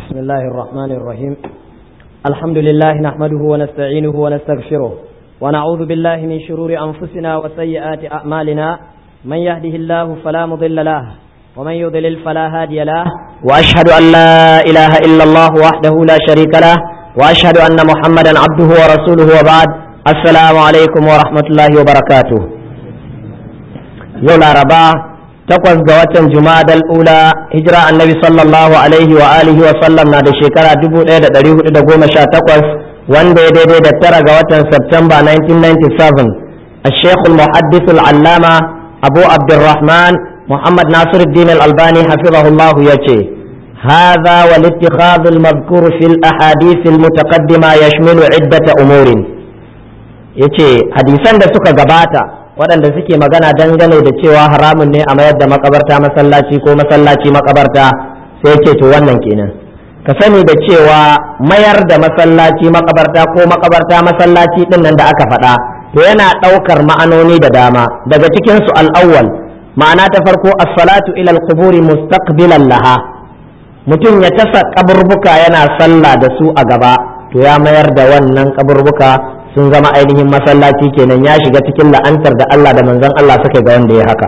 بسم الله الرحمن الرحيم الحمد لله نحمده ونستعينه ونستغفره ونعوذ بالله من شرور أنفسنا وسيئات أعمالنا من يهده الله فلا مضل له ومن يضلل فلا هادي له وأشهد أن لا إله إلا الله وحده لا شريك له وأشهد أن محمدا عبده ورسوله وبعد السلام عليكم ورحمة الله وبركاته يوم الأربعاء takwas ga watan jumadal ula hijira annabi sallallahu alaihi wa alihi wa sallam na da shekara 1418 wanda ya daidai da tara ga watan Septemba 1997 الشيخ المحدث العلامة أبو عبد الرحمن محمد ناصر الدين الألباني حفظه الله يجي هذا والاتخاذ المذكور في الأحاديث المتقدمة يشمل عدة أمور يجي حديثا da suka gabata waɗanda suke magana dangane da cewa haramun ne a mayar da makabarta masallaci ko masallaci makabarta sai ce to wannan kenan ka sani da cewa mayar da masallaci makabarta ko makabarta masallaci ɗin nan da aka faɗa to yana ɗaukar ma'anoni da dama daga cikin su al'awwal ma'ana ta farko as-salatu ila al-quburi mustaqbilan laha mutum ya tasa kaburbuka yana sallah da su a gaba to ya mayar da wannan kaburbuka sun zama ainihin masallaci kenan ya shiga cikin la'antar da Allah da manzon Allah suka ga wanda ya haka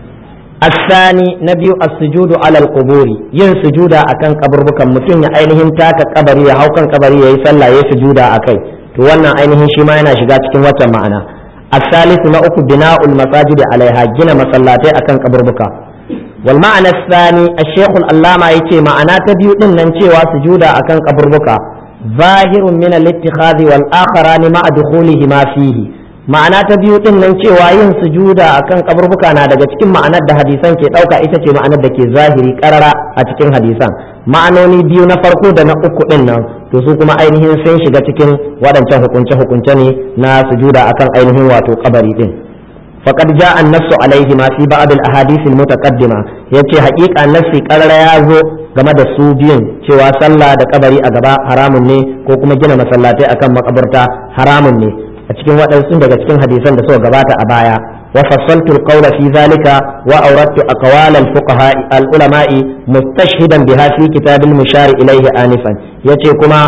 asani na biyu as-sujudu ala al-quburi yin sujuda akan kaburbukan mutum ya ainihin taka kabari ya hau kan kabari yayi sallah ya sujuda akai to wannan ainihin shi ma yana shiga cikin wata ma'ana as-salisu na uku bina'ul masajid alaiha gina masallatai akan kaburbuka wal ma'ana as-sani ash-shaykh al-allama yace ma'ana ta biyu din nan cewa sujuda akan kaburbuka ظاهر من الاتخاذ والآخران مع دخولهما فيه ma'ana ta biyu din nan cewa yin sujuda akan kaburbuka na daga cikin ma'anar da hadisan ke dauka ita ce ma'anar da ke zahiri karara a cikin hadisan ma'anoni biyu na farko da na uku din nan to su kuma ainihin sun shiga cikin waɗancan hukunce hukunce ne na sujuda akan ainihin wato kabari din faqad jaa an-nassu alayhi ma fi ba'd al-ahadith al-mutaqaddima yace haƙiƙa nassi karara ya zo game da su biyun cewa sallah da kabari a gaba haramun ne ko kuma gina masallatai akan makabarta haramun ne a cikin waɗansu daga cikin hadisan da suka gabata a baya wa fassaltu al-qawla fi zalika wa awradtu aqwal al-fuqaha al-ulama'i mustashhidan biha fi kitab al-mushar ilayhi anifan yace kuma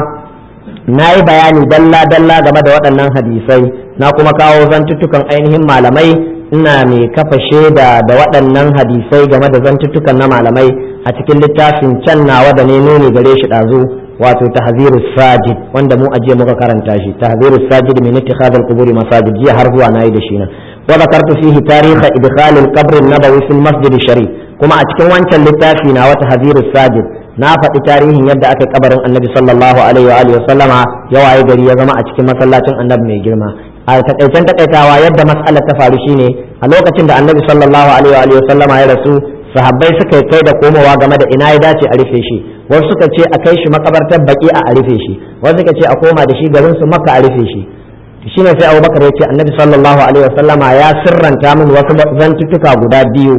nayi bayani dalla dalla game da waɗannan hadisai na kuma kawo zantuttukan ainihin malamai ina mai kafa shaida da waɗannan hadisai game da zantuttukan na malamai a cikin littafin can nawa da ne nuni gare shi ɗazu wato tahziru sajid wanda mu ajiye muka karanta shi tahziru sajid min ittikhadh al-qubur masajid jiya har zuwa nayi da shi na wa zakartu fihi tarikh idkhal al-qabr an-nabawi fi al-masjid sharif kuma a cikin wancan littafi na wata tahziru sajid na faɗi tarihin yadda aka kabarin annabi sallallahu alaihi wa alihi wa sallama ya waye gari ya zama a cikin masallacin annabi mai girma a takaicen takaitawa yadda mas'alar ta faru shine a lokacin da annabi sallallahu alaihi wa sallama ya rasu sahabbai suka kai da komowa game da ina ya dace a rufe shi wasu suka ce a kai shi makabartar baki a rufe shi wasu suka ce a koma da shi garin su makka a rufe shi shine sai abubakar ya ce annabi sallallahu alaihi wa sallama ya sirranta min wasu zantuttuka guda biyu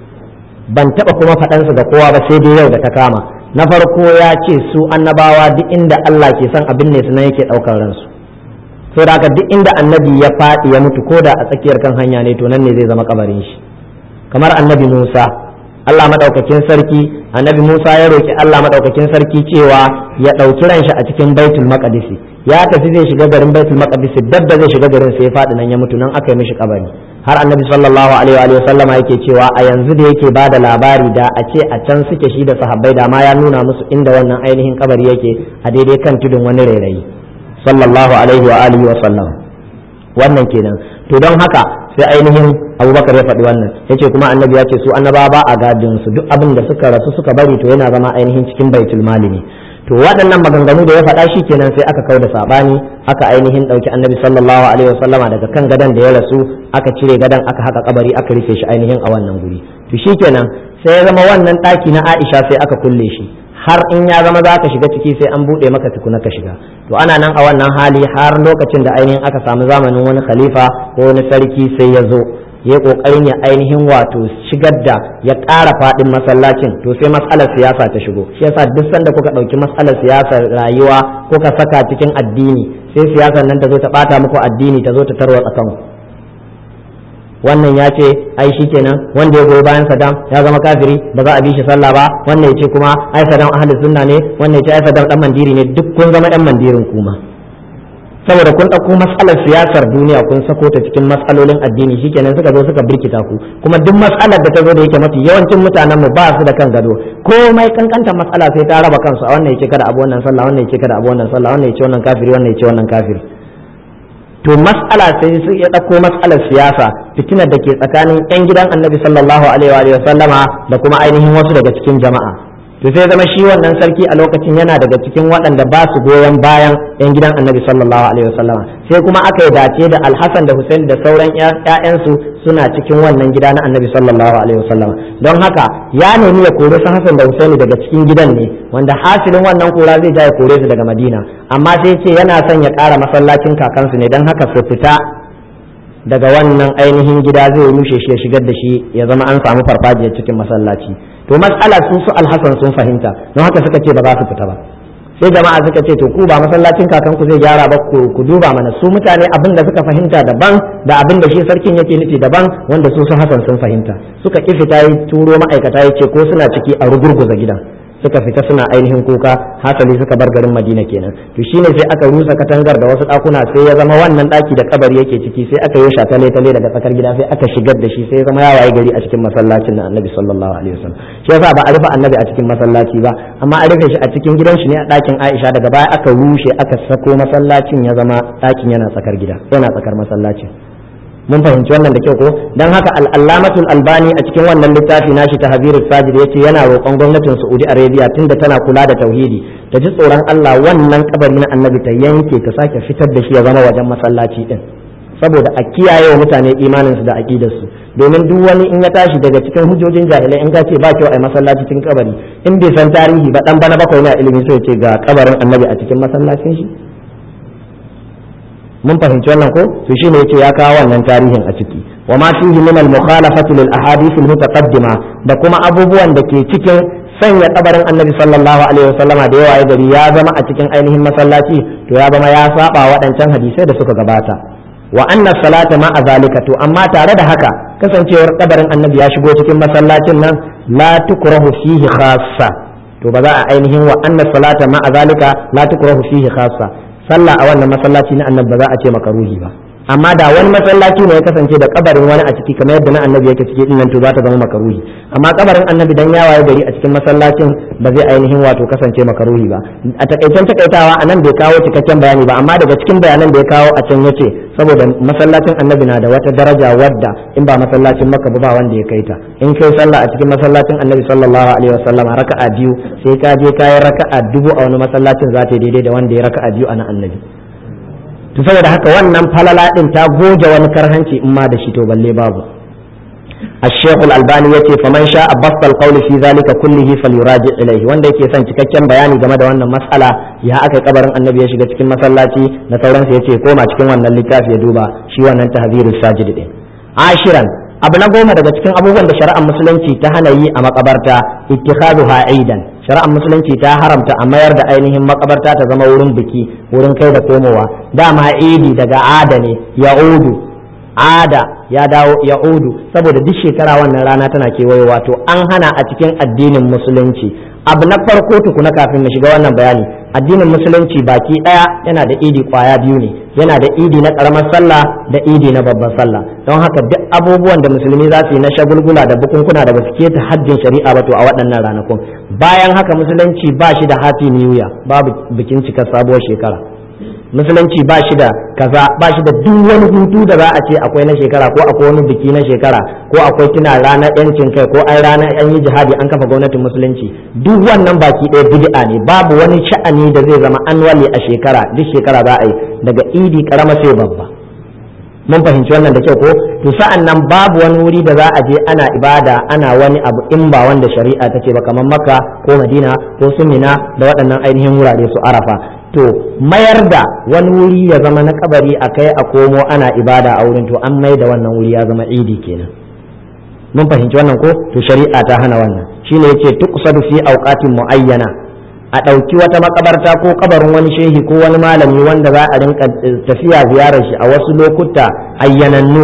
ban taba kuma faɗansu ga kowa ba sai dai yau da ta kama na farko ya ce su annabawa duk inda Allah ke son abin ne sunan yake ɗaukar ransu so da haka duk inda annabi ya faɗi ya mutu ko da a tsakiyar kan hanya ne to nan ne zai zama kabarin shi kamar annabi Musa Allah madaukakin sarki annabi Musa ya roki Allah madaukakin sarki cewa ya ɗauki ran shi a cikin baitul maqdis ya tafi zai shiga garin baitul maqdis dab da zai shiga garin sai ya faɗi nan ya mutu nan aka yi mishi kabari har annabi sallallahu alaihi wa sallama yake cewa a yanzu da yake bada labari da a ce a can suke shi da sahabbai da ma ya nuna musu inda wannan ainihin kabari yake a daidai kan tudun wani rairayi sallallahu alaihi wa alihi wa sallam wannan kenan to don haka sai ainihin abubakar ya faɗi wannan ya ce kuma annabi ya ce su annaba ba a gadin su duk abin da suka rasu suka bari to yana zama ainihin cikin baitul mali ne to waɗannan maganganu da ya faɗa shi kenan sai aka kau da saɓani aka ainihin ɗauki annabi sallallahu alaihi wa sallama daga kan gadon da ya rasu aka cire gadon aka haka kabari aka rufe shi ainihin a wannan guri to shi kenan sai ya zama wannan ɗaki na aisha sai aka kulle shi har in ya zama za ka shiga ciki sai an buɗe maka tukuna ka shiga to ana nan a wannan hali har lokacin da ainihin aka samu zamanin wani khalifa ko wani sarki sai ya zo ya kokarin ya ainihin wato shigar da ya ƙara faɗin masallacin to sai matsalar siyasa ta shigo shi yasa duk sanda kuka ɗauki matsalar siyasar rayuwa kuka saka cikin addini sai siyasar nan ta zo ta ɓata muku addini ta zo ta tarwatsa kanku wannan ya ce ai shikenan wanda ya goyi bayan Saddam ya zama kafiri ba za a bi shi sallah ba wannan ya ce kuma ai Saddam ahlus sunna ne wannan ya ce ai Saddam dan mandiri ne duk kun zama dan mandirin kuma saboda kun ɗauko matsalar siyasar duniya kun sako ta cikin matsalolin addini shikenan suka zo suka birkita ku kuma duk matsalar da ta zo da yake mafi yawancin mutanen mu ba su da kan gado komai kankanta matsala sai ta raba kansu a wannan yake kada abu wannan sallah wannan yake kada abu wannan sallah wannan yake wannan kafiri wannan yake wannan kafiri to matsala sai su ya ɗauko matsalar siyasa fitinar da ke tsakanin 'yan gidan annabi sallallahu alaihi wa sallama da kuma ainihin wasu daga cikin jama'a to sai zama shi wannan sarki a lokacin yana daga cikin waɗanda ba su goyon bayan 'yan gidan annabi sallallahu alaihi wa sallama sai kuma aka yi dace da alhassan da hussein da sauran 'ya'yansu suna cikin wannan gida na annabi sallallahu alaihi wa sallama don haka ya nemi ya kore su hassan da hussein daga cikin gidan ne wanda hasilin wannan kora zai ja ya kore su daga madina amma sai ce yana son ya ƙara masallacin kakansu ne don haka su fita daga wannan ainihin gida zai rushe shi ya shigar da shi ya zama an samu farfajiyar cikin masallaci to matsala sun su alhassan sun fahimta don haka suka ce ba za su fita ba sai jama'a suka ce to ku ba masallacin kakanku zai gyara ba ku duba mana su mutane abin da suka fahimta daban da abin da shi sarkin yake nufi daban wanda su su hasan sun fahimta suka ki fita yi turo ma'aikata ya ce ko suna ciki a rugurguza gidan suka fita suna ainihin kuka hasali suka bar garin madina kenan to shine sai aka rusa katangar da wasu dakuna sai ya zama wannan daki da kabari yake ciki sai aka yi shatale tale daga tsakar gida sai aka shigar da shi sai ya zama ya waye gari a cikin masallacin na annabi sallallahu alaihi wasallam shi yasa ba a rufe annabi a cikin masallaci ba amma a rufe shi a cikin gidan shi ne a dakin Aisha daga baya aka rushe aka sako masallacin ya zama dakin yana tsakar gida yana tsakar masallacin mun fahimci wannan da kyau ko dan haka al-allamatul albani a cikin wannan littafi nashi ta habirus sajid yace yana roƙon gwamnatin saudi arabia tunda tana kula da tauhidi ta ji tsoron Allah wannan kabari na annabi ta yanke ta sake fitar da shi ya zama wajen masallaci din saboda a kiyaye wa mutane imanin su da aqidar su domin duk wani in ya tashi daga cikin hujjojin jahilai in ka ce ba kyau a masallaci cikin kabari in bai san tarihi ba dan bana bakwai na ilimi sai ce ga kabarin annabi a cikin masallacin shi mun fahimci wannan ko to shine yace ya kawo wannan tarihin a ciki wa ma fihi min al mukhalafati lil ahadith al mutaqaddima da kuma abubuwan da ke cikin sanya kabarin annabi sallallahu alaihi wasallama da yawa ya gari ya zama a cikin ainihin masallaci to ya zama ya saba waɗancan hadisai da suka gabata wa anna salata ma zalika to amma tare da haka kasancewar kabarin annabi ya shigo cikin masallacin nan la tukrahu fihi khassa to ba za a ainihin wa anna salata ma zalika la tukrahu fihi khassa sallah a wannan masallaci na annabi ba za a ce makaruhi ba amma da wani masallaci ne ya kasance da kabarin wani a ciki kamar yadda na annabi yake ciki din nan to za ta zama makaruhi amma kabarin annabi dan yawaye gari a cikin masallacin ba zai ainihin wato kasance makaruhi ba a takaicen takaitawa anan bai kawo cikakken bayani ba amma daga cikin bayanan da ya kawo a can yace saboda masallacin annabi na da wata daraja wadda in ba masallacin makka ba wanda ya kai ta in kai sallah a cikin masallacin annabi sallallahu alaihi wasallam raka'a biyu sai ka je kayan raka'a dubu a wani masallacin za ta yi daidai da wanda ya raka'a biyu a na annabi to saboda haka wannan falala din ta goge wani karhanci in ma da shi to balle babu الشيخ الألباني يتي فمن شاء بسط القول في ذلك كله فليراجع إليه wanda yake son cikakken bayani game da wannan mas'ala ya aka kabarin annabi ya shiga cikin masallaci da sauransu yace koma cikin wannan littafi ya duba shi wannan tahzirus sajid din ashiran abu na goma daga cikin abubuwan da shari'ar musulunci ta hana yi a makabarta ittikhaduha aidan shari'ar musulunci ta haramta a mayar da ainihin makabarta ta zama wurin biki wurin kai da komowa dama idi daga ada ne ya'udu ada ya dawo ya'udu saboda duk shekara wannan rana tana kewayowa to an hana a cikin addinin musulunci abu na farko tukuna kafin mu shiga wannan bayani addinin musulunci baki daya yana da idi kwaya biyu ne yana da idi na karamar sallah da idi na babban sallah don haka duk abubuwan da musulmi za su yi na shagulgula da bukunkuna da basu keta haddin shari'a ba to a waɗannan ranakun bayan haka musulunci ba shi da happy new year babu bikin cikar sabuwar shekara musulunci ba shi da kaza ba shi da duk wani hutu da za a ce akwai na shekara ko akwai wani biki na shekara ko akwai tuna ranar yancin kai ko ai ranar an yi jihadi an kafa gwamnatin musulunci duk wannan baki ɗaya bid'a ne babu wani sha'ani da zai zama annually a shekara duk shekara za a yi daga idi karama sai babba mun fahimci wannan da kyau ko to sa'an nan babu wani wuri da za a je ana ibada ana wani abu in ba wanda shari'a ta ce ba kamar makka ko madina ko sumina da waɗannan ainihin wurare su arafa to mayar da wani wuri ya zama na kabari a kai a komo ana ibada a wurin to an mai da wannan wuri ya zama idi kenan mun fahimci wannan ko to shari'a ta hana wannan shine yace tuqsadu fi awqatin muayyana a ɗauki wata makabarta ko kabarin wani shehi ko wani malami wanda za a rinka tafiya ziyarar shi a wasu lokuta ayyanannu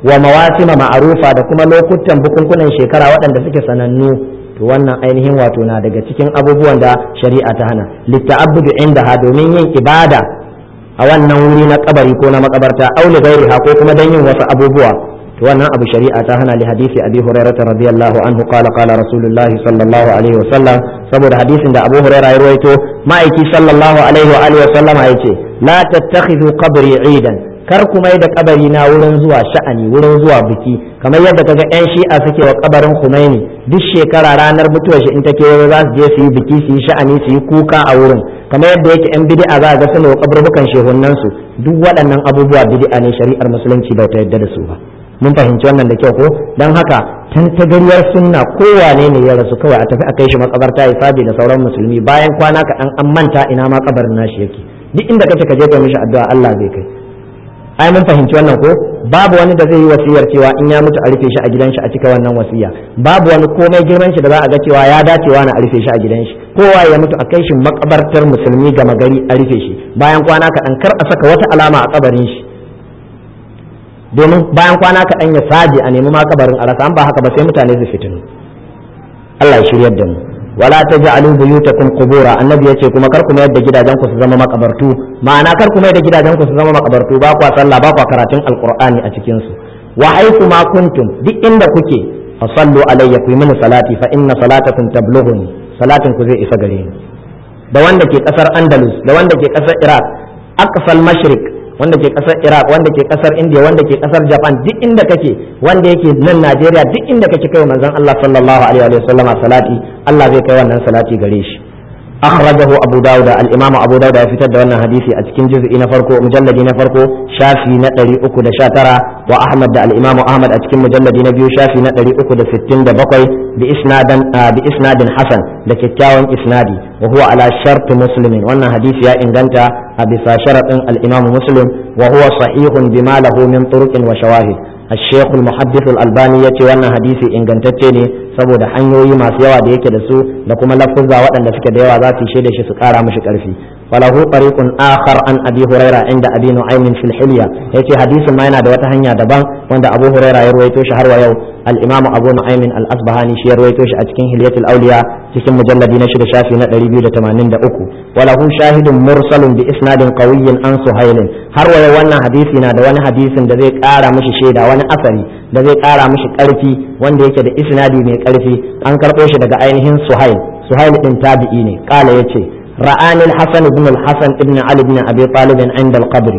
wa mawasima ma'arufa da kuma lokutan bukunkunan shekara waɗanda suke sanannu to wannan ainihin wato na daga cikin abubuwan da shari'a ta hana litta'abbudu indaha domin yin ibada a wannan wuri na kabari ko na makabarta auli gairiha ko kuma don yin wasu abubuwa to wannan abu shari'a ta hana li hadisi abi hurairah radiyallahu anhu qala qala rasulullah sallallahu alaihi wa sallam saboda hadisin da abu hurairah ya rawaito ma'aiki sallallahu alaihi wa alihi wa sallama yace la tattakhidhu qabri idan kar ku mai da kabari na wurin zuwa sha'ani wurin zuwa biki kamar yadda kaga yan shi'a suke wa kabarin Khomeini duk shekara ranar mutuwar shi in ta kewayo za su je su yi biki su yi sha'ani su yi kuka a wurin kamar yadda yake yan bid'a za ga suna wa kaburbukan shehunan su duk waɗannan abubuwa bid'a ne shari'ar musulunci ba ta yadda da su ba mun fahimci wannan da kyau ko dan haka tantagariyar sunna kowane ne ya rasu kawai a tafi a kai shi makabarta ya sabi da sauran musulmi bayan kwana kaɗan an manta ina ma kabarin nashi yake duk inda kace ka je ka mishi addu'a Allah zai kai ai mun fahimci wannan ko babu wani da zai yi wasiyar cewa in ya mutu a rufe shi a gidan shi a cika wannan wasiya babu wani komai girman shi da za a ga cewa ya dacewa na a rufe shi a gidan shi kowa ya mutu a kai shi makabartar musulmi gama gari a rufe shi bayan kwana kaɗan kar a saka wata alama a kabarin shi domin bayan kwana kaɗan ya saje a nemi makabarin a rasa an ba haka ba sai mutane su fitinu Allah ya shiryar da mu wala taj'alu buyutakum qubura annabi yace kuma kar ku mayar da gidajen ku su zama makabartu ma'ana kar ku mayar da gidajen ku su zama makabartu ba kwa sallah ba kwa karatun alqur'ani a cikin su wa haythu ma kuntum duk inda kuke fa sallu alayya ku yi mini salati fa inna salatakum tablughuni salatin ku zai isa gare ni da wanda ke kasar andalus da wanda ke kasar iraq aqsal mashriq wanda ke kasar iraq wanda ke kasar india wanda ke kasar japan duk inda kake wanda yake nan najeriya duk inda kake kai manzon allah sallallahu alaihi wa sallama salati allah zai kai wannan salati gare shi akhrajahu abu dawud al-imam abu dawud ya fitar da wannan hadisi a cikin juz'i na farko mujalladi na farko shafi na 319 wa ahmad da al-imam ahmad a cikin mujalladi na biyu shafi na 367 bi isnadan bi isnadin hasan da kyakkyawan isnadi wa huwa ala shart muslimin wannan hadisi ya inganta a bisa sharadin al-imam muslim wa huwa sahihun bima lahu min turuqin wa shawahid الشيخ المحدث الألباني يتي وانا حديثي إن كنتتني سبو ده حنيوي ما سيوا ده يكي دسو لكما لفظا وانا فك ديوا ذاتي شيدة شسكارا مشك ألفي وله طريق آخر عن أبي هريرة عند أبي نعيم في الحلية يتي حديث ما ينا دوات هنيا دبان وند أبو هريرة يرويتو شهر ويو الإمام أبو نعيم الأصبهاني شي يرويتو أتكين هلية الأولياء cikin mujalladi na shida shafi na 283 walahu shahidun mursalun bi isnadin qawiyyin an suhailin har waya wannan hadisi na da wani hadisin da zai kara mishi shaida wani asari da zai kara mishi karfi wanda yake da isnadi mai karfi an karbo shi daga ainihin suhail suhail din tabi'i ne kala yace ra'ani al-hasan ibn al-hasan ibn ali ibn abi talib inda al-qabr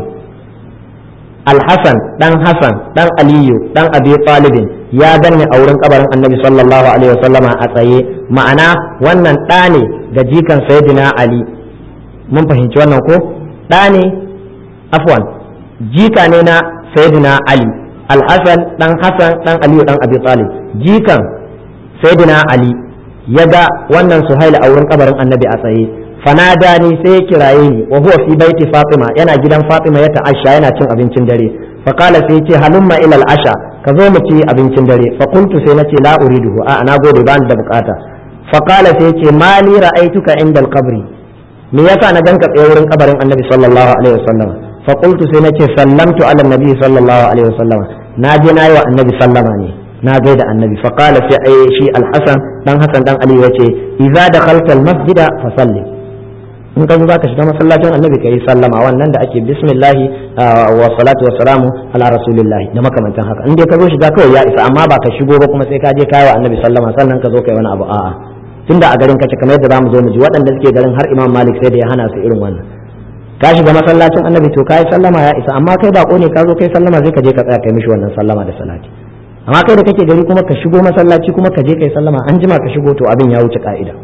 al-hasan dan hasan dan aliyu dan abi talib ya ganni a wurin kabarin annabi sallallahu alaihi wasallama a tsaye ma'ana wannan ɗa ne ga jikan sayyidina ali mun fahimci wannan ko ɗa ne afwan jika ne na sayyidina ali alhassan dan hassan dan aliyu dan abi talib jikan sayyidina ali ya ga wannan suhaila a wurin kabarin annabi a tsaye fanada ni sai ya kiraye ni wa huwa fi baiti fatima yana gidan fatima ya ta'asha yana cin abincin dare faqala sai ce halumma ila al-asha ka zo mu ci abincin dare fa qultu sai nace la uriduhu a na gode ba ni da bukata faqala sai ce mali ra'aituka inda al-qabri me yasa na ganka tsaye wurin kabarin annabi sallallahu alaihi wasallam fa qultu sai nace sallamtu ala nabi sallallahu alaihi wasallam na je na yi wa annabi sallama ne na gaida annabi fa qala sai ai shi al-hasan dan hasan dan ali yace idza dakhalta al-masjida fa salli in ka zo zaka shiga masallacin annabi kai sallama wannan da ake bismillah wa salatu wa salamu ala rasulillah da makamantan haka in dai ka zo shiga kawai ya isa amma ba ka shigo ba kuma sai ka je kai wa annabi sallama sannan ka zo kai wani abu a'a tunda a garin kace kamar yadda zamu zo mu ji waɗanda suke garin har imam malik sai da ya hana su irin wannan ka shiga masallacin annabi to kai sallama ya isa amma kai bako ne ka zo kai sallama sai ka je ka tsaya kai mishi wannan sallama da salati amma kai da kake gari kuma ka shigo masallaci kuma ka je kai sallama an jima ka shigo to abin ya wuce ka'ida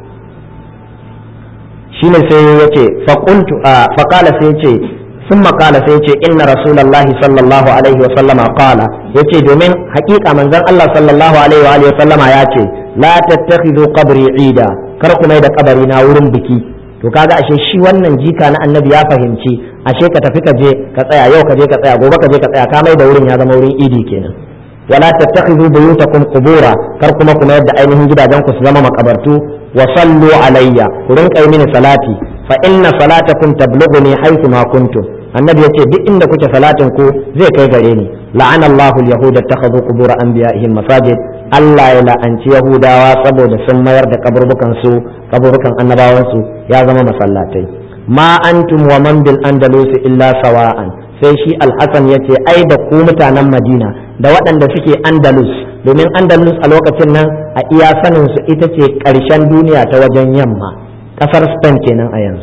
shine sai ya ce faƙultu a faƙala sai ya ce sun maƙala sai ya ce inna rasulallahi sallallahu alaihi wa sallama ƙala ya ce domin haƙiƙa manzon Allah sallallahu alaihi wa sallama ya ce la tattakhidhu qabri ida kar ku mai da kabari na wurin biki to kaga ashe shi wannan jika na annabi ya fahimci ashe ka tafi ka je ka tsaya yau ka je ka tsaya gobe ka je ka tsaya ka mai da wurin ya zama wurin idi kenan wala tattakhidhu buyutakum qubura kar kuma ku mayar da ainihin gidajen ku su zama makabartu wa sallu alayya ku rinka yi mini salati fa inna salatakum tablughuni haythu ma kuntum annabi yace duk inda kuke salatin ku zai kai gare ni la'ana Allahu al-yahuda takhadhu qubur anbiya'ihim masajid Allah ya la'anci yahudawa saboda sun mayar da kaburbukan su kaburbukan annabawan su ya zama masallatai ma antum wa man bil andalus illa sawa'an sai shi al-hasan yace ai da ku mutanen madina da waɗanda suke andalus domin andalus a lokacin nan a iya sanin su ita ce ƙarshen duniya ta wajen yamma ƙasar spain kenan a yanzu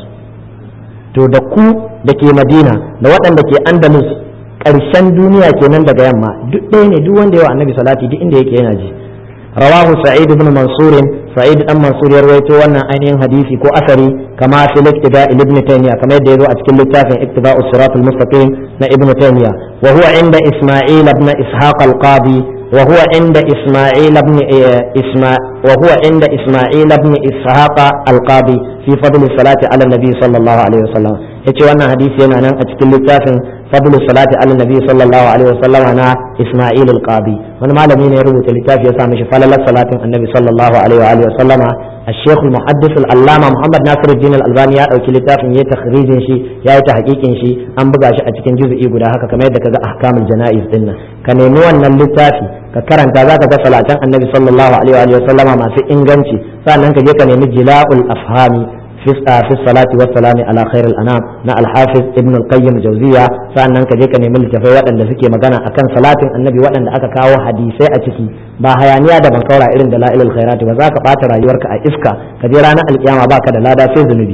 to da ku da ke madina da waɗanda ke andalus ƙarshen duniya kenan daga yamma duk ɗaya ne duk wanda yawa annabi salati duk inda yake yana ji rawahu sa'id ibn mansur sa'id dan mansur ya rawaito wannan ainihin hadisi ko asari kama fi iktida ibn taymiya kamar yadda yazo a cikin littafin iktida as-sirat al-mustaqim na ibn taymiya wa huwa inda isma'il ibn ishaq al-qadi وهو عند إسماعيل بن إسماء وهو عند إسماعيل بن إسحاق القاضي في فضل الصلاة على النبي صلى الله عليه وسلم yace wannan hadisi yana nan a cikin littafin fadlu salati ala nabi sallallahu alaihi wasallam na Isma'il al-Qadi wani malami ne ya rubuta littafi ya sa mishi falalar salatin annabi sallallahu alaihi wa alihi wasallam الشيخ المحدث العلامة محمد ناصر الدين الألباني ya ɗauki littafin ya takhrijin shi ya yi tahqiqin shi an buga shi a cikin juz'i guda haka kamar yadda kaga ahkamul janaiz din nan ka nemi wannan littafi ka karanta zaka ga salatan annabi sallallahu alaihi wa sallama masu inganci sannan ka je ka nemi jila'ul afhami في في الصلاة والسلام على خير الأنام نا الحافظ ابن القيم الجوزية سأنن كجيك نمل تفي وطن دسكي مغانا أكن صلاة النبي وطن أكا كاو حديثي أتكي با هيانيا دا بنكورا إرن دلائل الخيرات وذاك باتر أيورك أئفكا كجيرانا القيامة باكا دلادا في ذنبي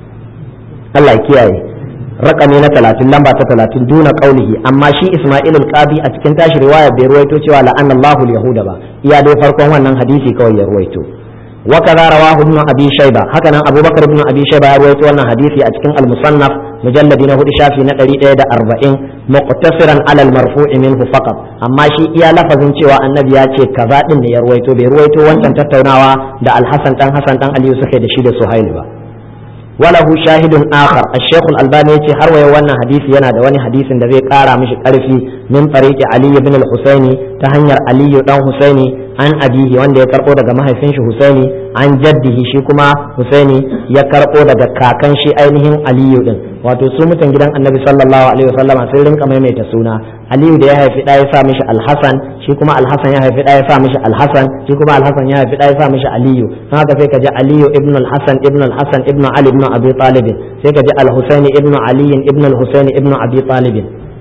الله يكيائي rakami na talatin lamba ta talatin duna kaulihi amma shi Ismail al-Qadi a cikin tashi riwaya bai ruwaito cewa la'anna Allahu al-yahuda ba iya dai farkon wannan hadisi kawai ya ruwaito وكذا رواه ابن ابي شيبه هكذا ابو بكر بن ابي شيبه يروي wannan hadisi a cikin al-musannaf mujalladi na hudu shafi na 140 muqtasiran ala al-marfu' minhu faqat amma shi iya lafazin cewa annabi ya ce kaza din ne ya ruwaito bai ruwaito wancan tattaunawa da al-hasan dan hasan dan aliyu suke da shi da suhail ba وله شاهد آخر الشيخ الألباني يتي هروي وانا حديث ينا دواني حديث دا زي قارا مش قرفي من طريق علي بن الحسيني تهنير علي بن حسيني عن أبيه وان دا يكرقو دا ما هيفنش حسيني عن جده شيكما حسيني يكرقو دا كاكن شي أينهم علي دن wato su mutan gidan annabi sallallahu alaihi wasallama sun rinka maimaita suna aliyu da ya haifi ɗaya ya sa mishi alhassan shi kuma alhassan ya haifi ɗaya ya sa mishi alhassan shi kuma alhassan ya haifi ɗaya ya sa mishi aliyu don haka sai ka ji aliyu ibn alhassan ibn alhassan ibn ali ibn abi talib sai ka ji alhusaini ibn ali ibn alhusaini ibn abi talib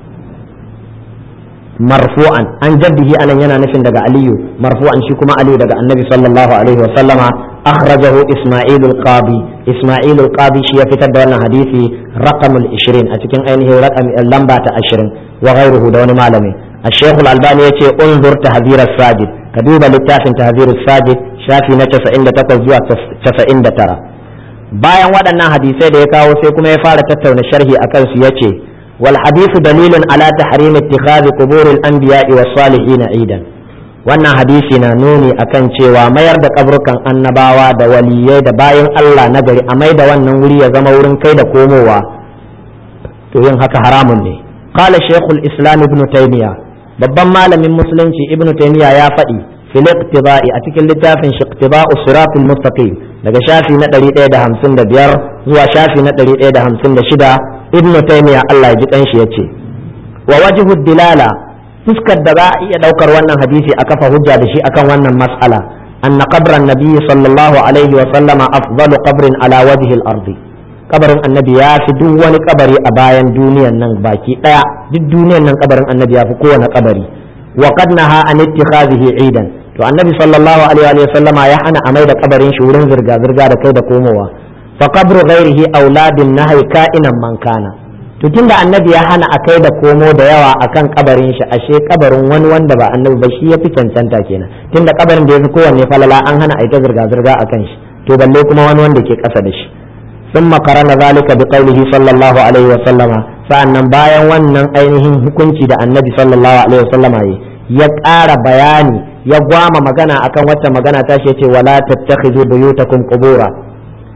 marfu'an an jaddihi anan yana nufin daga aliyu marfu'an shi kuma aliyu daga annabi sallallahu alaihi wasallama أخرجه إسماعيل القاضي إسماعيل القاضي شيء في تدوان حديثي رقم العشرين أتكين أينه رقم اللمبة عشرين وغيره دون معلمي الشيخ الألباني يتي انظر تهذير الساجد كدوب للتاف تهذير الساجد شافي نتفا إن تقوى تفا إن ترى bayan waɗannan hadisai da ya kawo sai kuma ya fara tattauna sharhi a kansu ya ce wal hadithu dalilun ala tahrim ittikhadhi quburil anbiya'i was salihin idan wannan hadisi na nuni akan cewa mayar da kabrukan annabawa da waliyai da bayan Allah na gari a mai da wannan wuri ya zama wurin kai da komowa to yin haka haramun ne qala shaykhul islam ibn taymiya babban malamin musulunci ibn taymiya ya faɗi fil iqtiba'i a cikin littafin shi iqtiba'u siratul mustaqim daga shafi na 155 zuwa shafi na 156 ibn taymiya Allah ya ji kanshi yace wa wajhu dilala fuskar da za a iya daukar wannan hadisi a kafa hujja da shi akan wannan mas'ala anna qabran nabiy sallallahu alaihi wa sallama afdalu qabrin ala wajhi al-ardi kabarin annabi ya fi duk wani kabari a bayan duniyan nan baki daya duk duniyan nan kabarin annabi ya fi kowane kabari wa qad naha an ittikhadhihi idan to annabi sallallahu alaihi wa sallama ya hana a mai da kabarin shi wurin zirga zirga da kai da komowa fa qabru ghairihi auladin nahai ka'inan man kana to tunda annabi ya hana a kai da komo da yawa akan kabarin shi ashe kabarin wani wanda ba annabi ba shi ya fi cancanta kenan tunda kabarin da ya fi kowanne falala an hana a yi ta zirga-zirga a kan shi to balle kuma wani wanda ke kasa da shi sun makarana zalika bi qaulihi sallallahu alaihi wa sallama sa'annan bayan wannan ainihin hukunci da annabi sallallahu alaihi wa sallama ya ƙara bayani ya gwama magana akan wacce magana ta shi yace wala tattakhidhu buyutakum qubura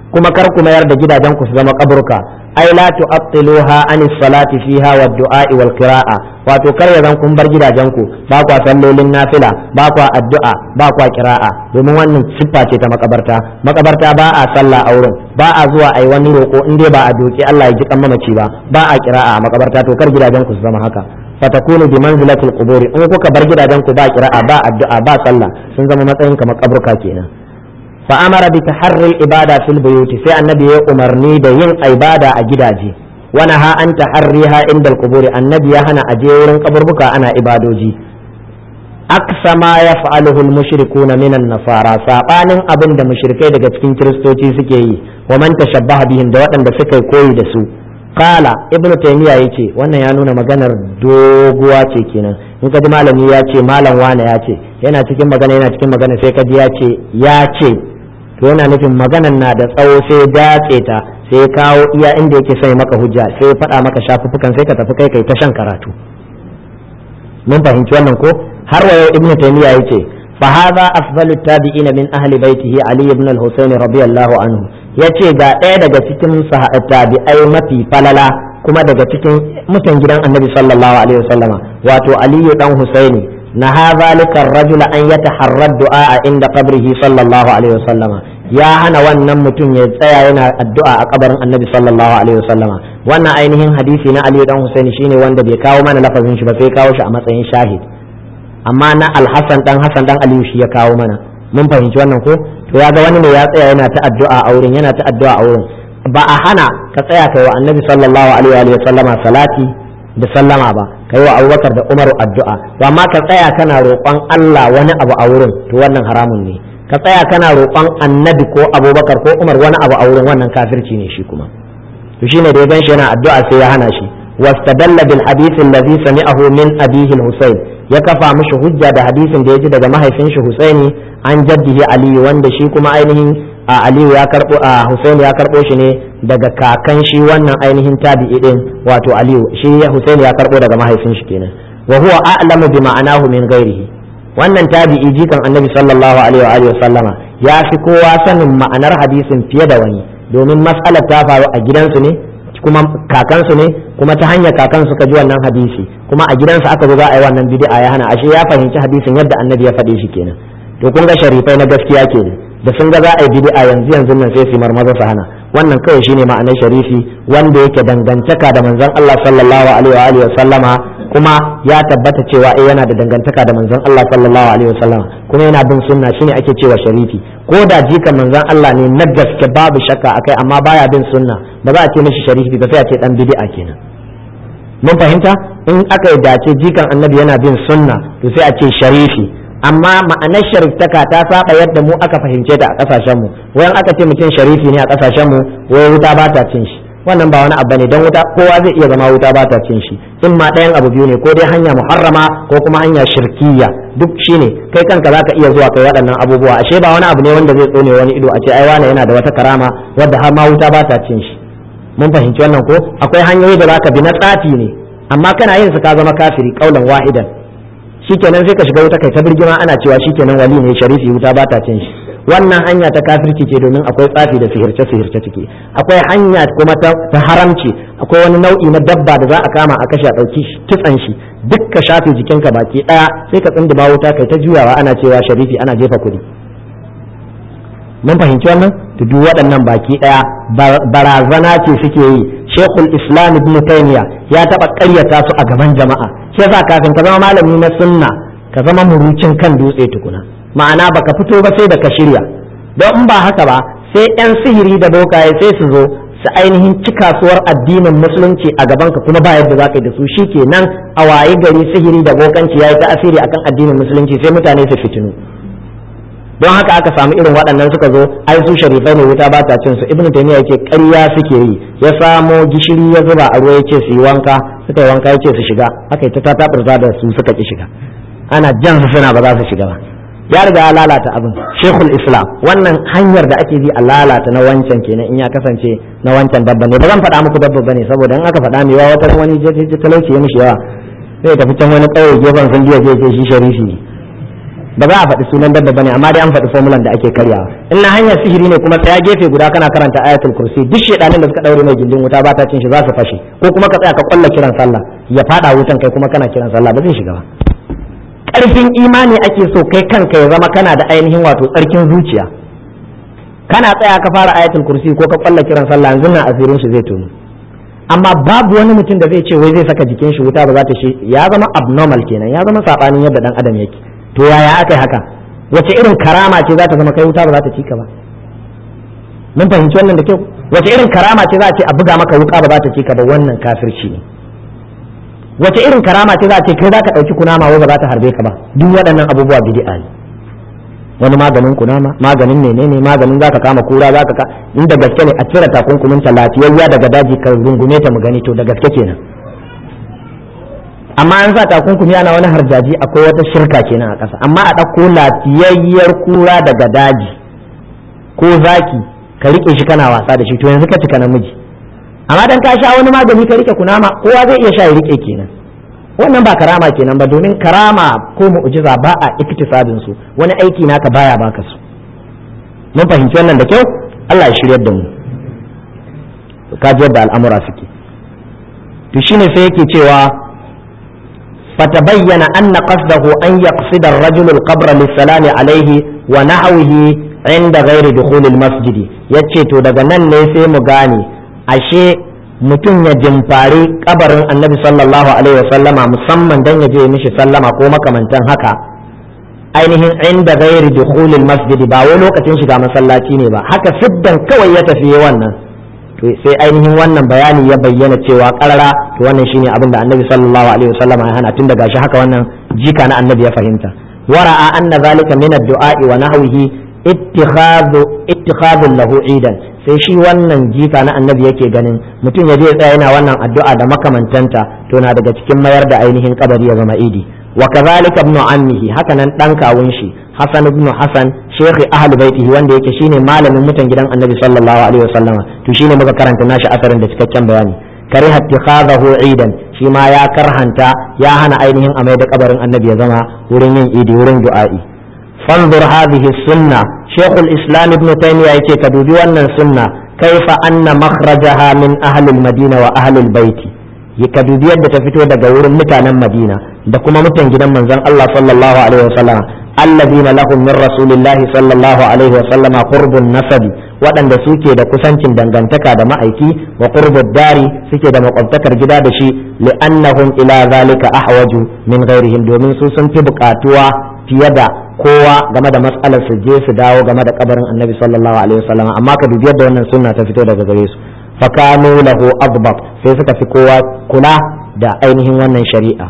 kuma kar ku mayar da gidajen ku su zama kaburka ai la tu'attiluha an salati fiha wa du'a wal qira'a wato kar ya zan kun bar gidajen ku ba kwa sallolin nafila ba kwa addu'a ba kwa qira'a domin wannan siffa ce ta makabarta makabarta ba a sallah a wurin ba a zuwa ai wani roko in dai ba a doki Allah ya ji kan mamaci ba ba a qira'a a makabarta to kar gidajen ku su zama haka fatakunu bi manzilatil quburi in kuka bar gidajen ku ba qira'a ba addu'a ba sallah sun zama matsayin kamar kaburka kenan fa amara bi taharril ibada fil buyuti sai annabi ya umarni da yin ibada a gidaje wa naha an taharriha inda al annabi ya hana aje wurin kaburbuka ana ibadoji aksa ma yaf'aluhu al-mushrikuna min an-nasara sabanin abin da mushrikai daga cikin kiristoci suke yi wa man tashabbaha bihim da waɗanda suka koyi da su kala ibnu taymiya yace wannan ya nuna maganar doguwa ce kenan in ka ji malami ya ce malam wane ya ce yana cikin magana yana cikin magana sai ka ji ya ce ya ce to yana nufin maganar na da tsawo sai datse ta sai kawo iya inda yake sai maka hujja sai faɗa maka shafuffukan sai ka tafi kai kai ta shan karatu mun fahimci wannan ko har wa yau ibnu taymiya yace fa hadha afdalu tabi'ina min ahli baitihi ali ibn al-husayn radiyallahu anhu yace ga ɗaya daga cikin tabi'ai mafi falala kuma daga cikin mutan gidan annabi sallallahu alaihi wasallama wato aliyu dan husaini naha zalika ar-rajula an yataharra du'a inda qabrihi sallallahu alaihi wasallama ya hana wannan mutum ya tsaya yana addu'a a kabarin annabi sallallahu alaihi wasallama wannan ainihin hadisi na aliyu dan husaini shine wanda bai kawo mana lafazin shi ba sai kawo shi a matsayin shahid amma na alhassan dan hassan dan aliyu shi ya kawo mana mun fahimci wannan ko to ya ga wani ne ya tsaya yana ta addu'a a wurin yana ta addu'a a wurin ba a hana ka tsaya kai wa annabi sallallahu alaihi wa sallama salati da sallama ba kai wa abubakar da umaru addu'a to amma ka tsaya kana roƙon Allah wani abu a wurin to wannan haramun ne ka tsaya kana roƙon annabi ko abubakar ko umar wani abu a wurin wannan kafirci ne shi kuma to shine da ya gan shi yana addu'a sai ya hana shi واستدل بالحديث الذي سمعه من أبيه الحسين يكفى مش حجة ده حديث ده يجي ده ما هيفنش حسيني عن جده علي وان ده شي كما ainihin Ali ya karbo a Hussein ya karbo shi ne daga kakan shi wannan ainihin tabi'i din wato Aliyu shi Hussein ya karbo daga mahaifin shi kenan wa huwa a'lamu bi ma'anahu min ghairihi wannan tabi'i jikan Annabi sallallahu alaihi wa alihi sallama ya fi kowa sanin ma'anar hadisin fiye da wani domin mas'alar ta faru a gidansu ne kuma kakansu ne kuma ta hanyar kakan suka ji wannan hadisi kuma a gidansa aka zo za a yi wannan bid'a ya hana ashe ya fahimci hadisin yadda annabi ya faɗe shi kenan to kun ga sharifai na gaskiya kenan da sun ga za a yi bid'a yanzu yanzu nan sai su marmaza su hana wannan kawai shine ma'anar sharifi wanda yake dangantaka da manzon Allah sallallahu alaihi wa alihi wa sallama kuma ya tabbata cewa eh yana da dangantaka da manzon Allah sallallahu alaihi wa sallama kuma yana bin sunna shine ake cewa sharifi ko da jikan manzon Allah ne na gaske babu shakka akai amma baya bin sunna ba za a ce mishi sharifi ba sai a ce dan bid'a kenan mun fahimta in aka yi dace jikan annabi yana bin sunna to sai a ce sharifi amma ma'anar shariftaka ta saba yadda mu aka fahimce ta a kasashen mu wayan aka ce mutum sharifi ne a kasashen mu wai wuta ba ta cin shi wannan ba wani abu ne don wuta kowa zai iya zama wuta ba ta cin shi in ma ɗayan abu biyu ne ko dai hanya muharrama ko kuma hanya shirkiya duk shine kai kanka zaka iya zuwa kai waɗannan abubuwa ashe ba wani abu ne wanda zai tsone wani ido a ce ai wani yana da wata karama wadda har ma wuta ba ta cin shi mun fahimci wannan ko akwai hanyoyi da zaka bi na tsafi ne amma kana yin su ka zama kafiri kaulan wahidan shikenan sai ka shiga wuta kai ta birgima ana cewa shikenan wali ne sharifi wuta ba ta cin shi wannan hanya ta kafirci ce domin akwai tsafi da sihirce sihirce ciki akwai hanya kuma ta haramci akwai wani nau'i na dabba da za a kama a kashe a ɗauki kitsan shi duk ka shafe jikinka baki ɗaya sai ka tsindima wuta kai ta juyawa ana cewa sharifi ana jefa kuɗi mun fahimci wannan to duk waɗannan baki ɗaya barazana ce suke yi shekul islam ibn taymiya ya taɓa ƙaryata su a gaban jama'a shi yasa kafin ka zama malami na sunna ka zama murucin kan dutse tukuna ma'ana baka fito ba sai da ka shirya don in ba haka ba sai yan sihiri da bokaye sai su zo su ainihin ci kasuwar addinin musulunci a gaban ka kuma ba yadda za ka yi da su shikenan a waye gari sihiri da bokanci ya yi ta'asiri akan addinin musulunci sai mutane su fitinu don haka aka samu irin waɗannan suka zo ai su sharifai ne wuta ba ta cin su ibnu taymiya yake ƙarya suke yi ya samo gishiri ya zuba a ruwa yace su yi wanka suka yi wanka yace su shiga aka yi ta tatabirza da su suka ki shiga ana jan su suna ba za su shiga ba ya riga ya lalata abin shekul islam wannan hanyar da ake bi a lalata na wancan kenan in ya kasance na wancan dabba ne ba zan faɗa muku dabba bane saboda in aka faɗa mai wata wani talauci ya mishi yawa zai tafi can wani ƙauye gefen sun biya zai ce shi sharifi ne ba za a faɗi sunan dabba bane amma dai an faɗi formulan da ake karyawa in na hanyar sihiri ne kuma tsaya gefe guda kana karanta ayatul kursi duk shedanin da suka daure mai gindin wuta ba ta cin shi za su fashe ko kuma ka tsaya ka kwalla kiran sallah ya fada wutan kai kuma kana kiran sallah ba zai shiga ba karfin imani ake so kai kanka ya zama kana da ainihin wato tsarkin zuciya kana tsaya ka fara ayatul kursi ko ka kwalla kiran sallah yanzu nan asirin shi zai tono amma babu wani mutum da zai ce wai zai saka jikin shi wuta ba za ta shi ya zama abnormal kenan ya zama sabanin yadda dan adam yake to yaya aka yi haka wace irin karama ce za ta zama kai wuta ba za ta ci ka ba mun fahimci wannan da kyau wace irin karama ce za a ce a buga maka wuka ba za ta ci ka ba wannan kafirci ne wace irin karama ce za a ce kai za ka ɗauki kunama wai ba za ta harbe ka ba duk waɗannan abubuwa bid'a ne wani maganin kunama maganin menene maganin za ka kama kura za ka ka inda gaske ne a cire takunkumin ta lafiyayya daga daji ka rungume ta mu gani to da gaske kenan amma an sa takunkumi ana wani harjaji akwai wata shirka kenan a ƙasa amma a ɗauko lafiyayyar kura daga daji ko zaki ka rike shi kana wasa da shi to yanzu ka cika namiji amma dan ka sha wani magani ka rike kunama kowa zai iya sha ya rike kenan wannan ba karama kenan ba domin karama ko mu'jiza ba a iktisabin su wani aiki naka baya baka su mun fahimci wannan da kyau Allah ya shiryar da mu ka ji yadda al'amura suke to shine sai yake cewa فتبين أن قصده أن يقصد الرجل القبر للسلام عليه ونحوه عند غير دخول المسجد يتشيتو daga nan ne sai mu gane ashe mutum ya jimfari kabarin annabi sallallahu alaihi wasallama musamman dan ya je mishi sallama ko makamantan haka ainihin inda gairi dukhulil masjidi ba wai lokacin shiga masallaci ne ba haka siddan kawai ya tafi wannan to sai ainihin wannan bayani ya bayyana cewa karara to wannan shine abin da annabi sallallahu alaihi wasallama ya hana tun daga shi haka wannan jika na annabi ya fahimta wara'a anna zalika min ad-du'a wa nahwihi ittikhadhu ittikhadhu lahu idan sai shi wannan jika na annabi yake ganin mutum ya je tsaya yana wannan addu'a da makamantanta to na daga cikin mayar da ainihin kabari ya zama idi wa kadhalika ibn ammihi haka nan dan kawun shi hasan ibn hasan shekhi ahli baitihi wanda yake shine malamin mutan gidan annabi sallallahu alaihi wasallam to shine muka karanta nashi asarin da cikakken bayani kariha ittikhadahu idan shi ma ya karhanta ya hana ainihin amai da kabarin annabi ya zama wurin yin idi wurin du'a'i fanzur hadhihi sunna shaykhul islam ibn taymiya yake ka dubi wannan sunna kaifa anna makhrajaha min ahli al-madina wa ahli al-baiti ka dubi yadda ta fito daga wurin mutanen madina da kuma mutan gidan manzon Allah sallallahu alaihi wasallam alladhina lahum min rasulillahi sallallahu alaihi wasallam qurbun nasabi waɗanda suke da kusancin dangantaka da ma'aiki wa qurbud dari suke da makwabtakar gida da shi li'annahum ila zalika ahwaju min ghairihim domin su sun fi buƙatuwa fiye da kowa game da matsalar su je su dawo game da kabarin annabi sallallahu alaihi wasallam amma ka dubi yadda wannan sunna ta fito daga gare su fakanu lahu adbab sai suka fi kowa kula da ainihin wannan shari'a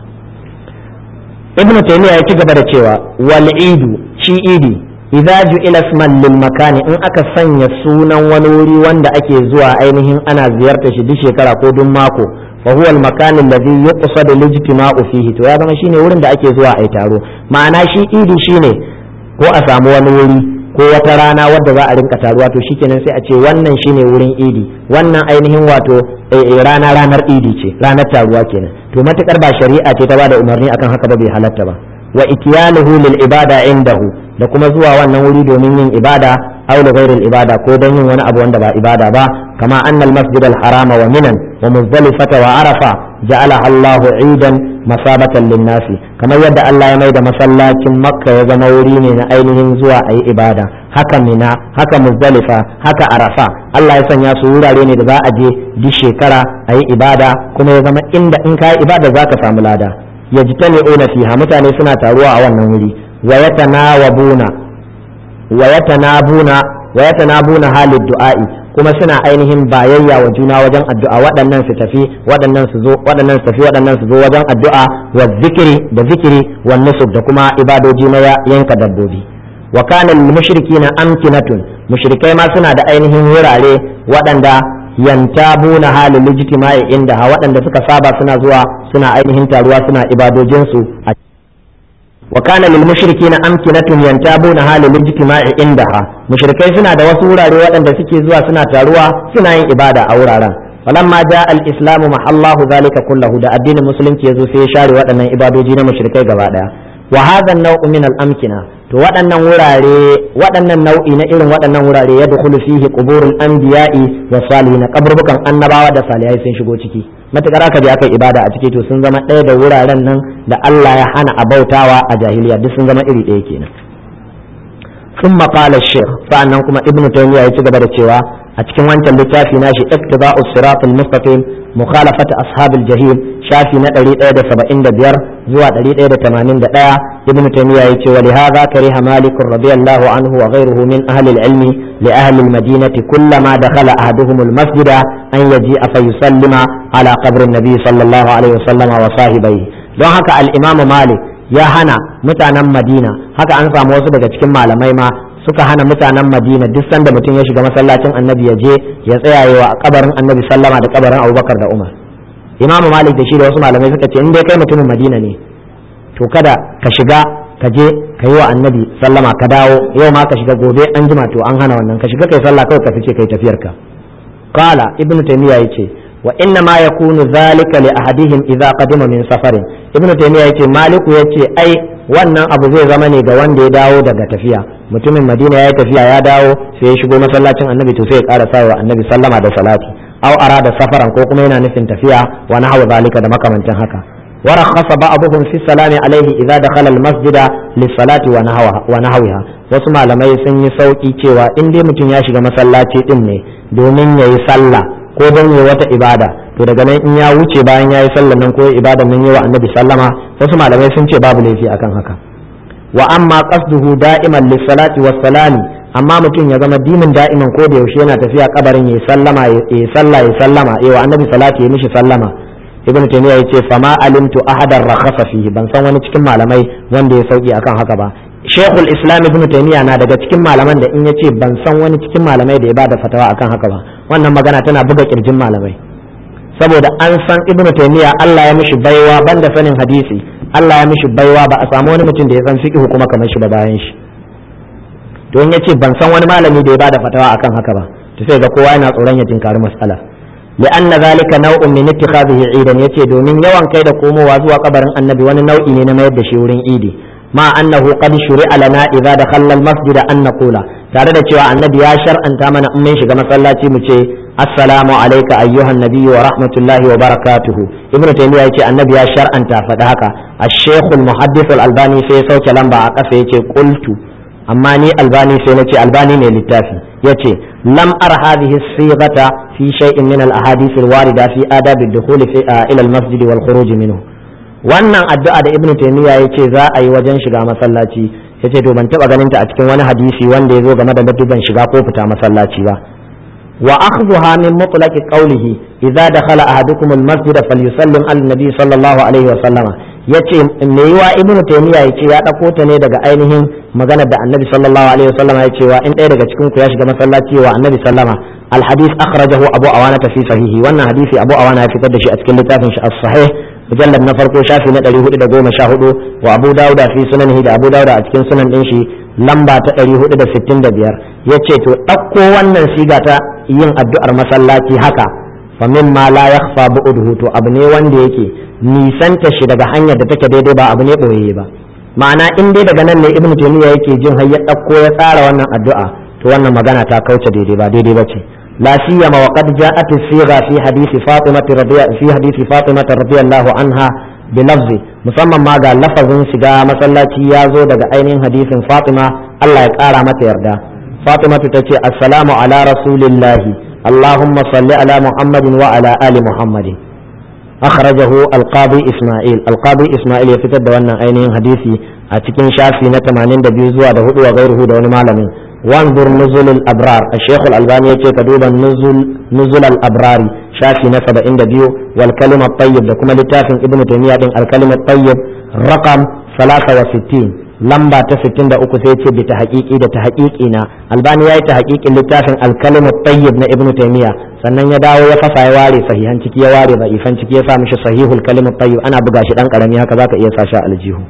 ibn taymiya ya ci gaba da cewa wal idu shi idi idza ju'ila isman lil makani in aka sanya sunan wani wuri wanda ake zuwa ainihin ana ziyartar shi duk shekara ko duk mako fa huwa al makan alladhi yuqsadu al ijtima'u fihi to ya zama shine wurin da ake zuwa ai taro ma'ana shi idi shine ko a samu wani wuri ko wata rana wadda za a rinka taruwa to shikenan sai a ce wannan shine wurin idi wannan ainihin wato rana ranar idi ce ranar taruwa kenan to matukar ba shari'a ce ta bada umarni akan haka ba bai halatta ba wa ityaluhu lil ibada indahu da kuma zuwa wannan wuri domin yin ibada aw li ghairi ibada ko don yin wani abu wanda ba ibada ba kama anna al masjid al harama wa minan wa muzdalifata wa arafa ja'ala Allahu idan masabatan lin nasi kamar yadda Allah ya mai da masallacin makka ya zama wuri ne na ainihin zuwa a yi ibada haka mina haka muzdalifa haka arafa Allah ya sanya su wurare ne da za a je duk shekara a yi ibada kuma ya zama inda in ka yi ibada za ka samu lada yajtami'una fiha mutane suna taruwa a wannan wuri wa yatanawabuna wa yatanabuna wa yatanabuna halid du'a'i kuma suna ainihin bayayya wa juna wajen addu'a waɗannan su tafi waɗannan su zo waɗannan su tafi waɗannan su zo wajen addu'a wa zikiri da zikiri wa nusuk da kuma ibadoji na yanka dabbobi wa kana lil mushrikina amkinatun mushrikai ma suna da ainihin wurare waɗanda yantabuna halin lijtima'i inda ha waɗanda suka saba suna zuwa suna ainihin taruwa suna ibadojinsu a wa kana lil mushrikina amkinatun yantabuna halin ijtima'i indaha mushrikai suna da wasu wurare waɗanda suke zuwa suna taruwa suna yin ibada a wuraren falamma ja al islamu mahallahu zalika kullahu da addinin musulunci yazo sai ya share waɗannan ibadoji na mushrikai gaba daya wa hadha an-naw'u min al-amkina to waɗannan wurare waɗannan nau'i na irin waɗannan wurare ya dukulu fihi quburul anbiya'i wa salihin kaburbukan annabawa da salihai sun shigo ciki matukar aka je aka yi ibada a ciki to sun zama ɗaya da wuraren nan da Allah ya hana a bautawa a jahiliya duk sun zama iri ɗaya kenan ثم قال الشيخ فأنكم كما ابن تيمية يتجب cewa a cikin wancan littafi nashi iktiba'us siratul mustaqim mukhalafat ashabil jahim shafi na 175 zuwa 181 ibn taymiya yace wa lihadha kariha malik radiyallahu anhu wa ghayruhu min ahli al-ilmi li ahli al-madinati kullama dakhala ahaduhum al-masjida an yaji'a fa yusallima ala qabri an-nabi sallallahu alaihi wasallam wa sahibihi don haka al-imam malik ya hana mutanen madina haka an samu wasu daga cikin malamai ma suka hana mutanen madina duk sanda mutum ya shiga masallacin annabi ya je ya tsaya wa kabarin annabi sallama da kabarin abubakar da umar imamu malik da shi da wasu malamai suka ce in dai kai mutumin madina ne to kada ka shiga ka je ka yi wa annabi sallama ka dawo yau ma ka shiga gobe an jima to an hana wannan ka shiga kai sallah kawai ka fice kai tafiyarka qala ibnu taymiya yace wa inna ma yakunu zalika li ahadihim idza qadima min safarin ibnu taymiya yace maliku yace ai wannan abu zai zama ne ga wanda ya dawo daga tafiya mutumin madina ya yi tafiya ya dawo sai ya shigo masallacin annabi to sai ya ƙara sawa annabi sallama da salati aw arada safaran ko kuma yana nufin tafiya wa nahwa zalika da makamantan haka wa rakhasa ba'dhum fi salami alaihi idza dakhala al-masjida lis-salati wa nahwa wa nahwiha wasu malamai sun yi sauki cewa in dai mutum ya shiga masallaci din ne domin yayi sallah ko don yi wata ibada to daga nan in ya wuce bayan ya yi sallan nan ko ibada nan yi wa annabi sallama wasu malamai sun ce babu laifi akan haka wa amma qasduhu da'iman lis-salati was-salami amma mutum ya zama dimin da'iman ko da yaushe yana tafiya kabarin yayi sallama yayi sallah yayi sallama yayi wa annabi salati yayi mishi sallama ibnu taymiya yace fama alimtu ahadan rakhasa fihi ban san wani cikin malamai wanda ya sauki akan haka ba Sheikhul Islam Ibn Taymiyyah na daga cikin malaman da in yace ban san wani cikin malamai da ya bada fatawa akan haka ba wannan magana tana buga kirjin malamai saboda an san Ibn Taymiyyah Allah ya mishi baiwa banda sanin hadisi Allah ya mishi baiwa ba a samu wani mutum da ya san fiqh kuma kamar shi ba bayan shi to in yace ban san wani malami da ya bada fatawa akan haka ba to sai ga kowa yana tsoron ya tinkari mas'ala لأن ذلك نوع من اتخاذه عيدا yace domin yawan kai da komowa zuwa kabarin annabi wani nau'i ne na mayar da shi wurin idi ma annahu qad shuri'a lana idza dakhalna al-masjid an naqula tare da cewa annabi ya shar'anta mana in mun shiga masallaci mu ce assalamu alayka ayyuhan nabiyyu wa rahmatullahi wa barakatuhu ibnu taymiya yace annabi ya shar'anta faɗa haka ash-shaykh al-muhaddith al-albani sai ya sauke lamba a ƙasa yace qultu amma ni albani sai nace albani ne littafi yace lam ar hadhihi as-sighata fi shay'in min al-ahadith al-warida fi adab ad-dukhul ila al-masjid wal khuruj minhu wannan addu'a da ibnu taymiya yace za a yi wajen shiga masallaci yace to ban taba ganin ta a cikin wani hadisi wanda ya zo game da ladduban shiga ko fita masallaci ba wa akhdhuha min mutlaq qawlihi idza dakhala ahadukum al-masjid falyusallim al-nabi sallallahu alaihi wa sallama yace me yiwa ibnu taymiya yace ya dauko ta ne daga ainihin maganar da annabi sallallahu alaihi wa sallama yace wa in ɗaya daga cikin ku ya shiga masallaci wa annabi sallama al-hadith akhrajahu abu awana fi sahihi wannan hadisi abu awana ya fitar da shi a cikin littafin shi as-sahih mujallad na farko shafi na 414 wa abu dauda fi sunanihi da abu dauda a cikin sunan din shi lamba ta 465 yace to ɗauko wannan siga ta yin addu'ar masallaci haka fa mimma la yakhfa bu'duhu to abu ne wanda yake nisanta shi daga hanyar da take daidai ba abu ne boye ba ma'ana in dai daga nan ne ibnu taymiya yake jin har ya ɗauko ya tsara wannan addu'a to wannan magana ta kauce daidai ba daidai ba ce لا سيما وقد جاءت الصيغه في حديث فاطمه رضي في حديث فاطمه رضي الله عنها بلفظ musamman ma ga lafazin shiga masallaci ya zo daga ainihin hadisin Fatima Allah ya kara mata yarda Fatima ta ce assalamu ala rasulillahi Allahumma salli ala Muhammadin wa ala ali Muhammadin akhrajahu al-qadi Isma'il al-qadi Isma'il ya fitar da wannan ainihin hadisi a cikin shafi na 82 zuwa da hudu wa gairuhu da wani malamin وانظر نزل الابرار الشيخ الالباني يقول كدوبا نزل نزل الابرار شافي نسب عند بيو والكلمة الطيب ده كما لتافن ابن تيمية الكلمة الطيب رقم 63 lamba ta 63 sai ce bi tahqiqi da tahqiqi na albani yayi tahqiqin littafin al-kalimat tayyib na ibnu taymiya sannan ya dawo ya fasa ya ware sahihan ciki ya ware da'ifan ciki ya sa mishi sahihul kalimat tayyib ana buga shi dan karami haka zaka iya sa shi aljihu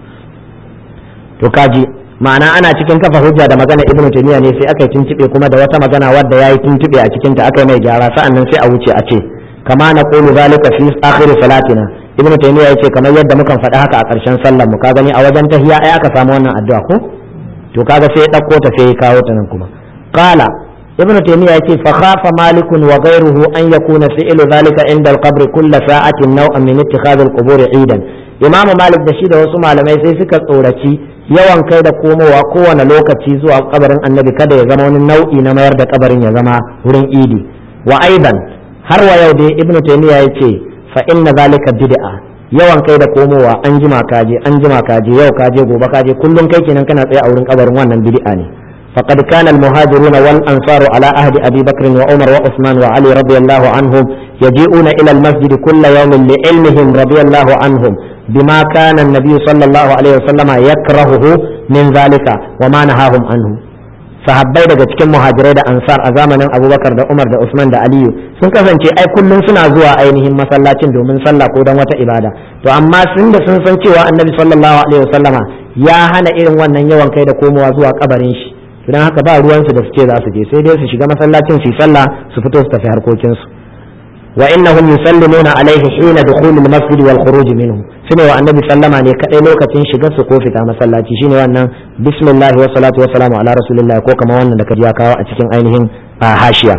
to kaji ma'ana ana cikin kafa hujja da magana ibn taymiya ne sai aka yi tuntube kuma da wata magana wadda yayi tuntube a cikin ta aka yi mai gyara sa'annan sai a wuce a ce kama na qulu zalika fi akhir salatina ibn taymiya yace kamar yadda mukan faɗi haka a ƙarshen sallar mu ka gani a wajen tahiyya ai aka samu wannan addu'a ko to kaga sai ya ɗauko ta sai ya kawo ta nan kuma qala ibn taymiya yace fa khafa malik wa ghayruhu an yakuna fi'lu dhalika inda al-qabr kull sa'atin naw'an min ittikhadh al-qubur 'idan imam malik da shi da wasu malamai sai suka tsoraci yawan kai da komowa kowane lokaci zuwa kabarin annabi kada ya zama wani nau'i na mayar da kabarin ya zama wurin idi wa aidan har wa yau dai ibn taymiya yace fa inna dhalika bid'a yawan kai da komowa an jima kaje an jima kaje yau kaje gobe kaje kullum kai kenan kana tsaye a wurin kabarin wannan bid'a ne فقد كان المهاجرون والأنصار على عهد أبي بكر وعمر وعثمان وعلي رضي الله عنهم يجيئون إلى المسجد كل يوم لعلمهم رضي الله عنهم بما كان النبي صلى الله عليه وسلم يكرهه من ذلك وما نهاهم عنه sahabbai daga cikin muhajirai da ansar a zamanin abubakar da umar da usman da aliyu sun kasance ai kullum suna zuwa ainihin masallacin domin sallah ko don wata ibada to amma sun da sun san cewa annabi sallallahu alaihi wasallama ya hana irin wannan yawan kai da komowa zuwa kabarin shi don haka ba ruwansu da su ce za su je sai dai su shiga masallacin su sallah su fito su tafi harkokinsu wa innahum yusallimuna alaihi hina dukhulil masjid wal khuruj minhu sune wa annabi sallama ne kadai lokacin shigar su ko fita masallaci shine wannan bismillah wa salatu wa salamu ala rasulillah ko kamar wannan da kaji ya kawo a cikin ainihin hashiya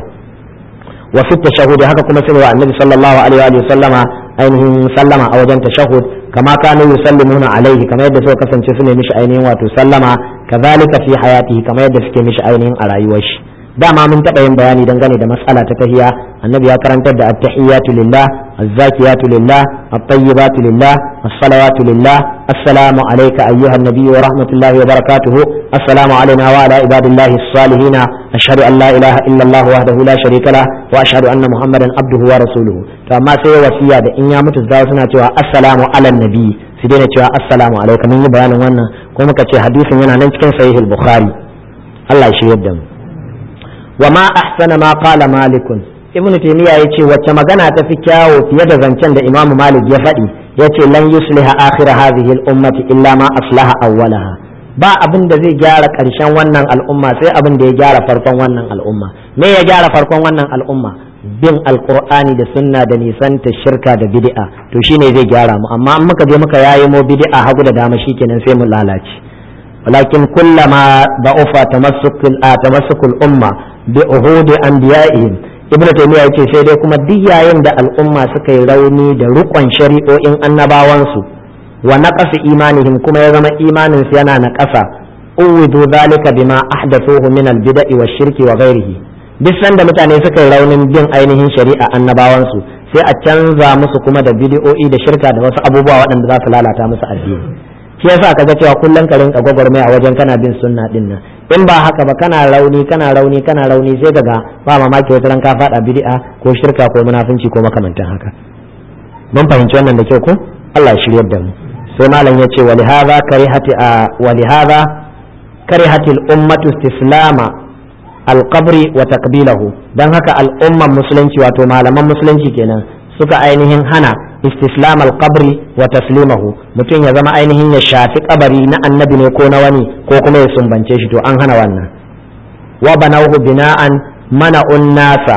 wa fi tashahhud haka kuma sune wa annabi sallallahu alaihi wa sallama ainihin sallama a wajen tashahhud kama kanu yusallimuna alaihi kamar yadda suka kasance su ne mishi ainihin wato sallama kazalika fi hayatihi kamar yadda suke mishi ainihin a rayuwar shi dama mun taɓa yin bayani dangane da matsala ta tahiya annabi ya karantar da at-tahiyatu lillah az-zakiyatu lillah at-tayyibatu lillah as-salawatu lillah assalamu alayka ayyuha an-nabiy wa rahmatullahi wa barakatuh assalamu alayna wa ala ibadillahi as-salihin ashhadu an la ilaha illa allah wahdahu la sharika lah wa ashhadu anna muhammadan abduhu wa rasuluhu to amma sai wasiya da in ya mutu za suna cewa assalamu ala nabi su daina cewa assalamu alayka mun yi bayanin wannan ko muka ce hadisin yana nan cikin sahih al-bukhari Allah ya shiryar da mu wa ma ahsana ma qala malikun ibnu taymiya yace wacce magana ta fi kyawo fiye da zancen da imamu malik ya faɗi yace lan yusliha akhir hadhihi al-ummati illa ma aslaha awwalaha ba abin da zai gyara ƙarshen wannan al'umma sai abin da ya gyara farkon wannan al'umma me ya gyara farkon wannan al'umma bin alqur'ani da sunna da nisanta shirka da bid'a to shine zai gyara mu amma in muka je muka yayi mu bid'a hagu da dama shikenan sai mu lalace ولكن كلما ضعف تمسك تمسك الأمة بعهود أنبيائهم ibn taymiya yace sai dai kuma duk yayin da al'umma suka yi rauni da rukon shari'o'in annabawansu wa naqasa imanihim kuma ya zama imanin su yana naqasa uwidu zalika bima ahdathuhu min al-bida'i wa shirki wa ghairihi duk sanda mutane suka yi raunin bin ainihin shari'a annabawansu sai a canza musu kuma da bid'o'i da shirka da wasu abubuwa waɗanda za su lalata musu addini shi yasa kaga cewa kullum ka rinka gwagwarmaya a wajen kana bin sunna din nan in ba haka ba kana rauni kana rauni kana rauni sai kaga ba mamaki wata ran ka fada bid'a ko shirka ko munafunci ko makamantan haka mun fahimci wannan da kyau ko Allah ya shiryar da mu sai malam ya ce wali hadha karihati wali hadha karihati al-ummatu istislama al-qabri wa taqbilahu dan haka al'umman musulunci wato malaman musulunci kenan suka ainihin hana istislam al-qabri wa taslimahu mutum ya zama ainihin ya shafi kabari na annabi ne ko na wani ko kuma ya sumbance shi to an hana wannan wa banawhu bina'an mana'un nasa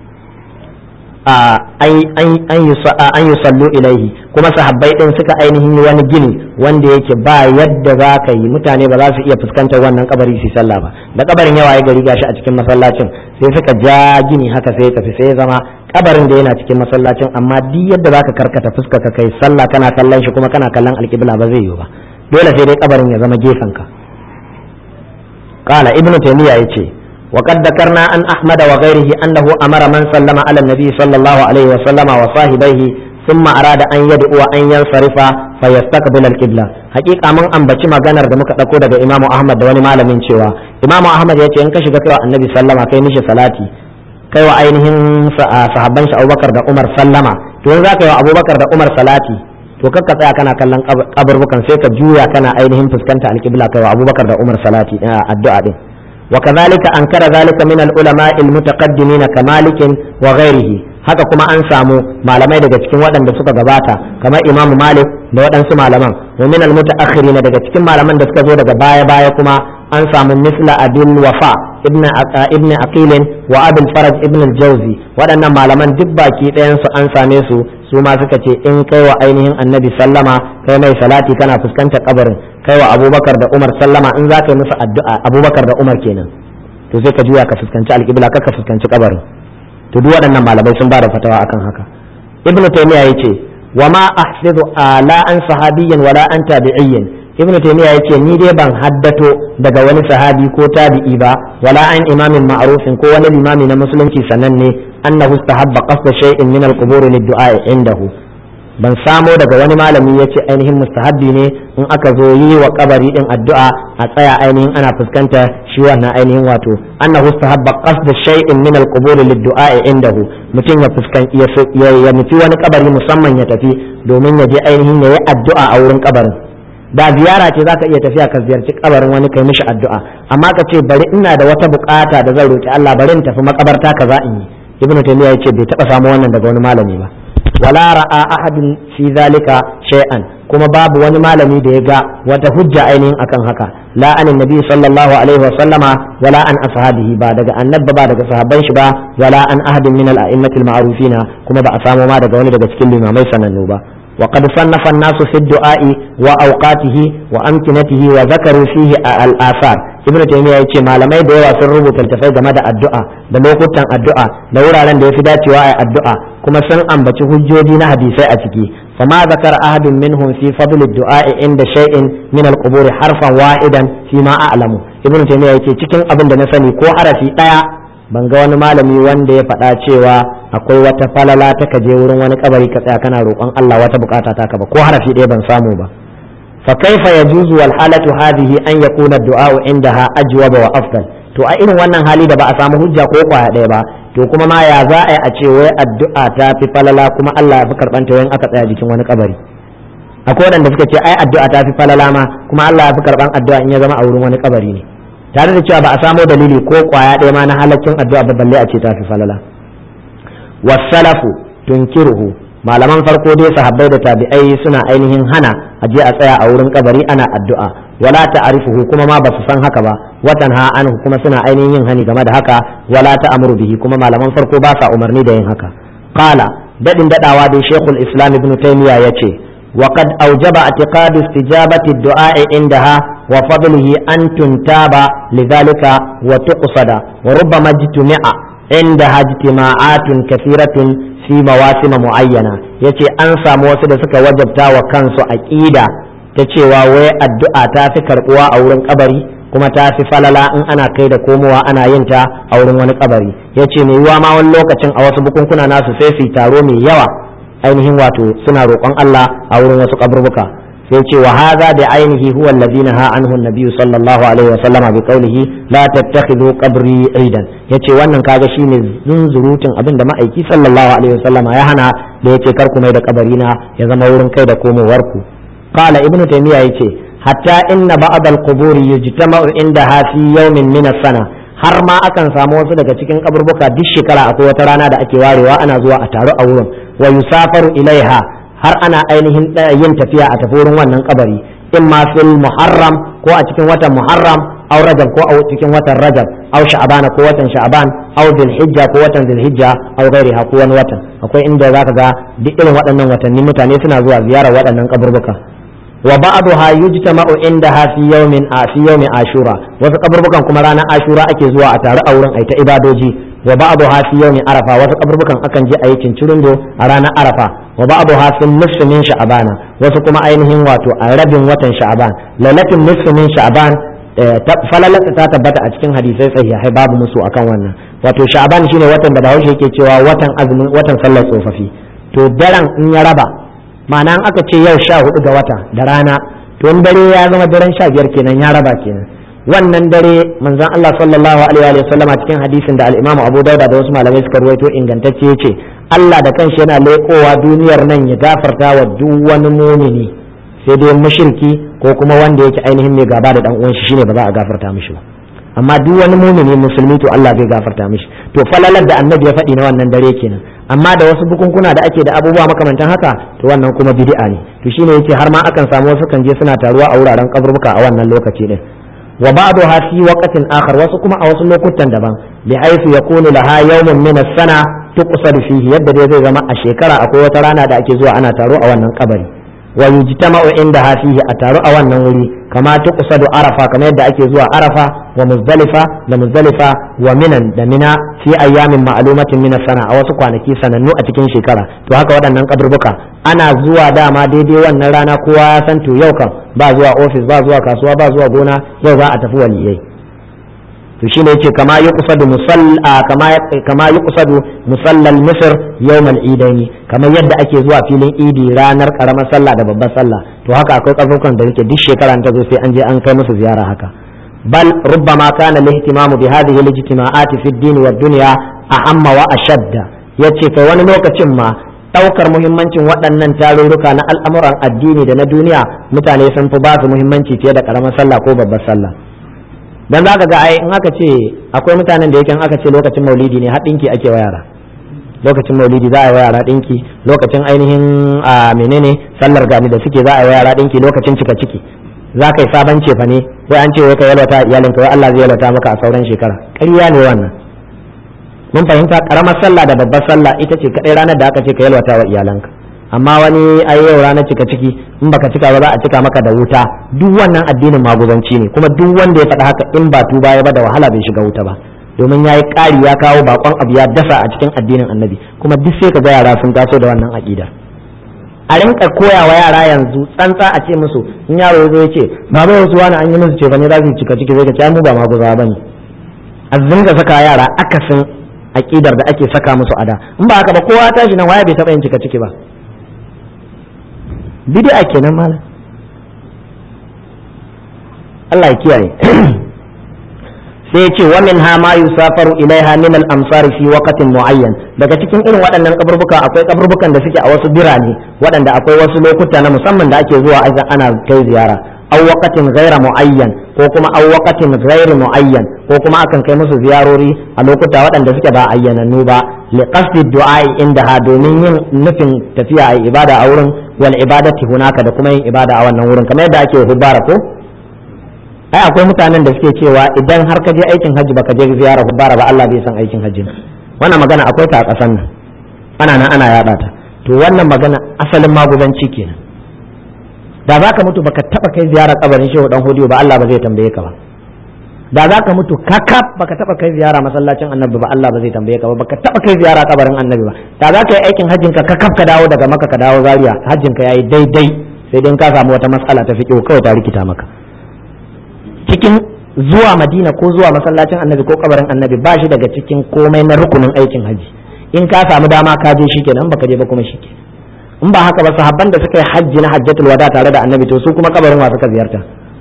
an yi sallu ilaihi kuma sahabbai din suka ainihin wani gini wanda yake ba yadda za ka yi mutane ba za su iya fuskantar wannan kabari su sallah ba da kabarin yawa ya gari gashi a cikin masallacin sai suka ja gini haka sai tafi sai ya zama kabarin da yana cikin masallacin amma duk yadda za ka karkata fuska ka kai sallah kana kallon shi kuma kana kallon alƙibla ba zai yiwu ba dole sai dai kabarin ya zama gefen ka qala ibnu taymiya yace وقد ذكرنا عن أحمد وغيره أنه أمر من سلم على النبي صلى الله عليه وسلم وصاحبيه ثم أراد أن يدعو أن ينصرف فيستقبل القبلة حقيقة من أن بچي maganar da muka dauko daga Imam Ahmad da wani malamin cewa Imam Ahmad ya ce in ka shiga kai Annabi sallama kai mishi salati kai wa ainihin sahabban shi Abubakar da Umar sallama to in zaka yi wa Abubakar da Umar salati to kakka tsaya kana kallon kaburbukan sai ka juya kana ainihin fuskanta alqibla kai wa Abubakar da Umar salati addu'a din وكذلك أنكر ذلك من العلماء المتقدمين كمالك وغيره haka kuma an samu malamai daga cikin waɗanda suka gabata kamar imam malik da waɗansu malaman wa min al daga cikin malaman da suka zo daga baya baya kuma an samu misla abil wafa ibn ibn aqil wa abul faraj ibn al-jawzi waɗannan malaman duk baki ɗayan su an same su su ma suka ce in kai wa ainihin annabi sallama kai mai salati kana fuskantar kabarin kai wa abubakar da umar sallama in za ka yi musu addu'a abubakar da umar kenan to sai ka juya ka fuskanci alƙibla ka fuskanci kabarin to duk waɗannan malamai sun ba da fatawa akan haka ibnu taymiya yace wa ma ahfizu ala an sahabiyyin wala an tabi'iyyin ibnu taymiya yace ni dai ban haddato daga wani sahabi ko tabi'i ba wala an imamin ma'rufin ko wani limami na musulunci sananne annahu istahabba qasda shay'in min al-qubur lid-du'a indahu ban samo daga wani malami yace ainihin mustahabbi ne in aka zo yi wa kabari din addu'a a tsaya ainihin ana fuskanta shi wannan ainihin wato annahu istahabba qasda shay'in min al-qubur lid-du'a indahu mutum ya fuskan ya nufi wani kabari musamman ya tafi domin ya je ainihin ya yi addu'a a wurin kabarin da ziyara ce zaka iya tafiya ka ziyarci kabarin wani kai mishi addu'a amma ka ce bari ina da wata bukata da zan roki Allah bari in tafi makabarta kaza in yi ibnu taymiya yace bai taba samu wannan daga wani malami ba wala ra'a ahadun fi zalika shay'an kuma babu wani malami da ya ga wata hujja ainihin akan haka la anin nabi sallallahu alaihi wa sallama wala an ashabihi ba daga annabba ba daga sahabban shi ba wala an ahadin min al-a'immati al-ma'rufina kuma ba a samu ma daga wani daga cikin limamai sanannu ba وقد صنف الناس في الدعاء وأوقاته وأمكنته وذكروا فيه الآثار ابن تيمية يقول malamai da yawa sun rubuta littafai game da addu'a da lokutan addu'a da wuraren da ya fi dacewa a addu'a kuma sun ambaci hujjoji na hadisai a ciki fama zakar ahadun minhum fi fadl ad-du'a inda shay'in min al-qubur harfan wahidan fi ma a'lamu ibn taymiya yake cikin abin da na sani ko harafi daya ban ga wani malami wanda ya faɗa cewa akwai wata falala ta ka je wurin wani kabari ka tsaya kana roƙon Allah wata bukata ta ka ba ko harafi ɗaya ban samu ba fa kaifa yajuzu wal halatu hadhihi an yakuna ad-du'a indaha ajwaba wa afdal to a irin wannan hali da ba a samu hujja ko kwaya ɗaya ba to kuma ma ya za a yi a ce wai addu'a ta fi falala kuma Allah ya fi karɓanta wayan aka tsaya jikin wani kabari akwai waɗanda suka ce ai addu'a ta fi falala ma kuma Allah ya fi karɓan addu'a in ya zama a wurin wani kabari ne tare da cewa ba a samo dalili ko kwaya ɗaya ma na halaccin addu'a ba balle a ce ta fi falala wasalafu tunkiruhu malaman farko dai sahabbai da tabi'ai suna ainihin hana a je a tsaya a wurin kabari ana addu'a wala ta'rifuhu kuma ma basu san haka ba watan ha anhu kuma suna ainihin yin hani game da haka wala ta'muru bihi kuma malaman farko ba sa umarni da yin haka qala dadin dadawa dai shaykhul islam ibn taymiya yace وقد أوجب اعتقاد استجابة الدعاء عندها وفضله أن تنتاب لذلك وتقصد وربما اجتمع عندها اجتماعات كثيرة في مواسم معينة يتي أنسى موسد سك وجبتا وكانسو أكيدا تشيوا وي الدعاء تافي كرقوا أو قبري kuma ta fi falala in ana kai da komowa ana yin ta a wurin wani kabari ya ce mai yiwa ma wani lokacin a wasu bukunkuna nasu sai su taro mai yawa ainihin wato suna roƙon Allah a wurin wasu kaburbuka sai ce wa hadha bi ainihi huwa alladhi naha anhu an-nabiy sallallahu alaihi wa sallama bi qawlihi la tattakhidhu qabri aidan yace wannan kaga shine zunzurutun abin da ma'aiki sallallahu alaihi wa sallama ya hana da yace kar ku mai da kabari na ya zama wurin kai da komowar ku qala ibnu taymiya yace hatta inna ba'd al-qubur yujtama'u indaha fi yawmin min as-sana har ma akan samu wasu daga cikin kaburbuka duk shekara akwai wata rana da ake warewa ana zuwa a taru a wurin wa yusafaru ilaiha har ana ainihin yin tafiya a tafi wurin wannan kabari in ma fil muharram ko a cikin watan muharram aw rajab ko a cikin watan rajab aw sha'ban ko watan sha'ban aw hijja ko watan hijja aw ghairiha ko wani watan akwai inda zaka ga duk irin waɗannan watanni mutane suna zuwa ziyarar waɗannan kaburbuka wa ba'daha yujtama'u indaha fi yawmin a fi yawmin ashura wasu kaburbukan kuma ranar ashura ake zuwa a taru a wurin aita ibadoji wa ba'daha fi yawmin arafa wasu kaburbukan akan je a yi cincirindo a ranar arafa wa ba'daha fi nisfi min sha'bana wasu kuma ainihin wato a rabin watan sha'ban lailatul nisfi min sha'ban falalata ta tabbata a cikin hadisai sahihai babu musu akan wannan wato sha'ban shine watan da bahaushe yake cewa watan azumin watan sallar tsofaffi to daren in ya raba ma'ana aka ce yau sha hudu ga wata da rana to in dare ya zama daren sha biyar kenan ya raba kenan wannan dare manzon Allah sallallahu alaihi wa sallama cikin hadisin da al-Imam Abu Dauda da wasu malamai suka ruwaito ingantacce yace Allah da kanshi yana leƙowa duniyar nan ya gafarta wa duk wani mumini sai dai mushriki ko kuma wanda yake ainihin mai gaba da dan uwan shi shine ba za a gafarta mishi ba amma duk wani mumini musulmi to Allah zai gafarta mishi to falalar da annabi ya faɗi na wannan dare kenan amma da wasu bukunkuna da ake da abubuwa makamantan haka to wannan kuma bid'a ne to shine yace har ma akan samu wasu kan je suna taruwa a wuraren kaburbuka a wannan lokaci din wa ba'daha fi waqtin akhar wasu kuma a wasu lokutan daban bi haythu yakunu laha yawmun min as-sana tuqsadu fihi yadda dai zai zama a shekara akwai wata rana da ake zuwa ana taro a wannan kabari wa yujtama'u inda fihi a taro a wannan wuri kama tuqsadu arafa kamar yadda ake zuwa arafa wa muzdalifa da muzdalifa wa minan da mina fi ayyamin ma'lumatin min sana a wasu kwanaki sanannu a cikin shekara to haka waɗannan kaburbuka ana zuwa dama daidai wannan rana kowa ya san to yau kan ba zuwa ofis ba zuwa kasuwa ba zuwa gona yau za a tafi waliyai to shine yace kama yuqsadu musalla kama kama yuqsadu musallal misr yawm al-idain kamar yadda ake zuwa filin idi ranar karamar sallah da babbar sallah to haka akwai kafukan da yake duk shekara ta zo sai an je an kai musu ziyara haka bal rubbama kana al-ihtimamu bi hadhihi al-ijtima'ati fi ad-din wa ad-dunya ahamma wa ashadda yace kai wani lokacin ma daukar muhimmancin waɗannan tarurruka na al'amuran addini da na duniya mutane sun fi ba su muhimmanci fiye da karamar sallah ko babbar sallah dan zaka ga ai in aka ce akwai mutanen da yake in aka ce lokacin maulidi ne har dinki ake wa yara lokacin maulidi za a yi wa yara dinki lokacin ainihin a menene sallar gani da suke za a yi wa yara dinki lokacin cika ciki za ka yi sabon cefa ne sai an ce wai ka yalwata iyalinka wai Allah zai yalwata maka a sauran shekara ƙarya ne wannan mun fahimta karamar sallah da babbar sallah ita ce kadai ranar da aka ce ka yalwata wa iyalanka amma wani ai yau ranar cika ciki in baka cika ba za a cika maka da wuta duk wannan addinin maguzanci ne kuma duk wanda ya faɗa haka in ba tuba ya ba da wahala bai shiga wuta ba domin ya yi ƙari ya kawo bakon abu ya dasa a cikin addinin annabi kuma duk sai ka ga yara sun taso da wannan aƙida a rinka koya wa yara yanzu tsantsa a ce musu in yaro ya zo ya ce baba wasu wani an yi musu ce ne za su cika ciki zai ka ce mu ba maguza ba ne a zinga saka yara akasin aƙidar da ake saka musu ada in ba haka ba kowa tashi nan waya bai taɓa yin cika ciki ba bid'a kenan malam Allah ya kiyaye sai ce wa min ha ma yusafaru ilaiha min al amsar fi waqtin muayyan daga cikin irin waɗannan kaburbuka akwai kaburbukan da suke a wasu birane waɗanda akwai wasu lokuta na musamman da ake zuwa ana kai ziyara aw waqtin ghaira muayyan ko kuma aw waqtin ghairi muayyan ko kuma akan kai musu ziyarori a lokuta waɗanda suke ba ayyanannu ba li qasdi du'a indaha domin yin nufin tafiya a ibada a wurin wal ibadati hunaka da kuma yin ibada a wannan wurin kamar yadda ake hubbara ko ai akwai mutanen da suke cewa idan har ka je aikin hajji baka je ziyara hubbara ba Allah bai san aikin hajji wannan magana akwai ta a ƙasan nan ana nan ana yaɗa ta to wannan magana asalin maguzanci kenan da za ka mutu baka taba kai ziyara kabarin shehu dan hodiyo ba Allah ba zai tambaye ka ba da za ka mutu kakaf baka taba kai ziyara masallacin annabi ba Allah ba zai tambaye ka ba baka taba kai ziyara kabarin annabi ba da za ka yi aikin hajjin ka kakaf ka dawo daga maka ka dawo zaria hajjin ka yayi daidai sai dai ka samu wata matsala ta fiqh kawai ta rikita maka cikin zuwa madina ko zuwa masallacin annabi ko kabarin annabi ba shi daga cikin komai na rukunin aikin haji in ka samu dama ka je shikenan baka je ba kuma shikenan in ba haka ba sahabban da suka yi hajji na hajjatul wada tare da annabi to su kuma kabarin wa suka ziyarta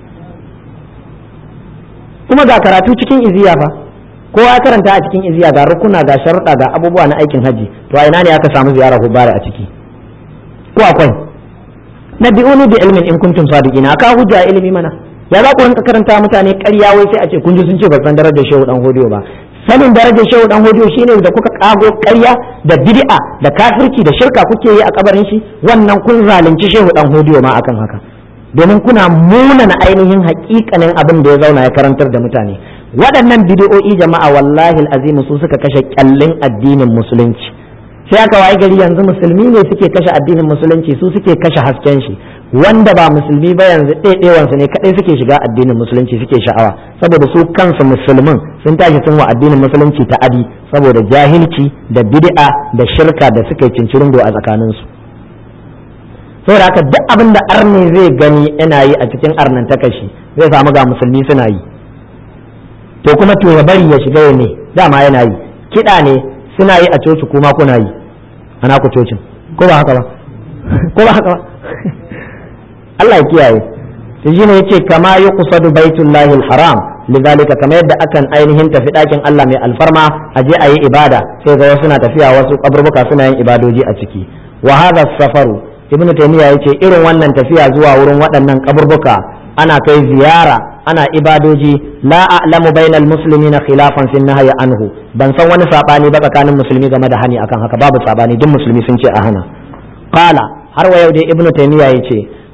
kuma ga karatu cikin iziya fa kowa ya karanta a cikin iziya ga rukuna ga sharuɗa ga abubuwa na aikin hajji to a ina ne aka samu ziyara hubara a ciki ko akwai nabi'uni bi ilmin in kuntum sadiqina aka hujja ilimi mana ya za ku rinka karanta mutane ƙarya wai sai a ce kun ji sun ce ba san darajar shehu dan hodiyo ba sanin darajar shehu dan hodiyo shine da kuka kago ƙarya da bid'a da kafirci da shirka kuke yi a kabarin shi wannan kun zalunci shehu dan hodiyo ma akan haka domin kuna munana ainihin haƙiƙanin abin da ya zauna ya karantar da mutane waɗannan bidiyo'i jama'a wallahi azim su suka kashe kyallin addinin musulunci sai aka waye gari yanzu musulmi ne suke kashe addinin musulunci su suke kashe hasken shi wanda ba musulmi ba yanzu ɗaiɗewansu ne kaɗai suke shiga addinin musulunci suke sha'awa saboda su kansu musulmin sun tashi sun wa addinin musulunci ta adi saboda jahilci da bid'a da shirka da suka yi cincirindo a tsakaninsu saboda haka duk abin da arne zai gani yana yi a cikin arnan takashi zai samu ga musulmi suna yi to kuma to ya bari ya shiga ne dama yana yi kiɗa ne suna yi a coci kuma kuna yi ana ku cocin ko ba haka ba ko ba haka ba Allah ya kiyaye to shine yace kama yuqsadu baitullahi alharam lidhalika kama yadda akan ainihin tafi dakin Allah mai alfarma a je a yi ibada sai ga wasu na tafiya wasu kaburbuka suna yin ibadoji a ciki wa hadha safaru ibn taymiya yace irin wannan tafiya zuwa wurin waɗannan kaburbuka ana kai ziyara ana ibadoji la a'lamu bainal muslimina khilafan fi nahyi anhu ban san wani sabani ba tsakanin musulmi game da hani akan haka babu sabani duk musulmi sun ce a hana qala har wa yau dai ibn taymiya yace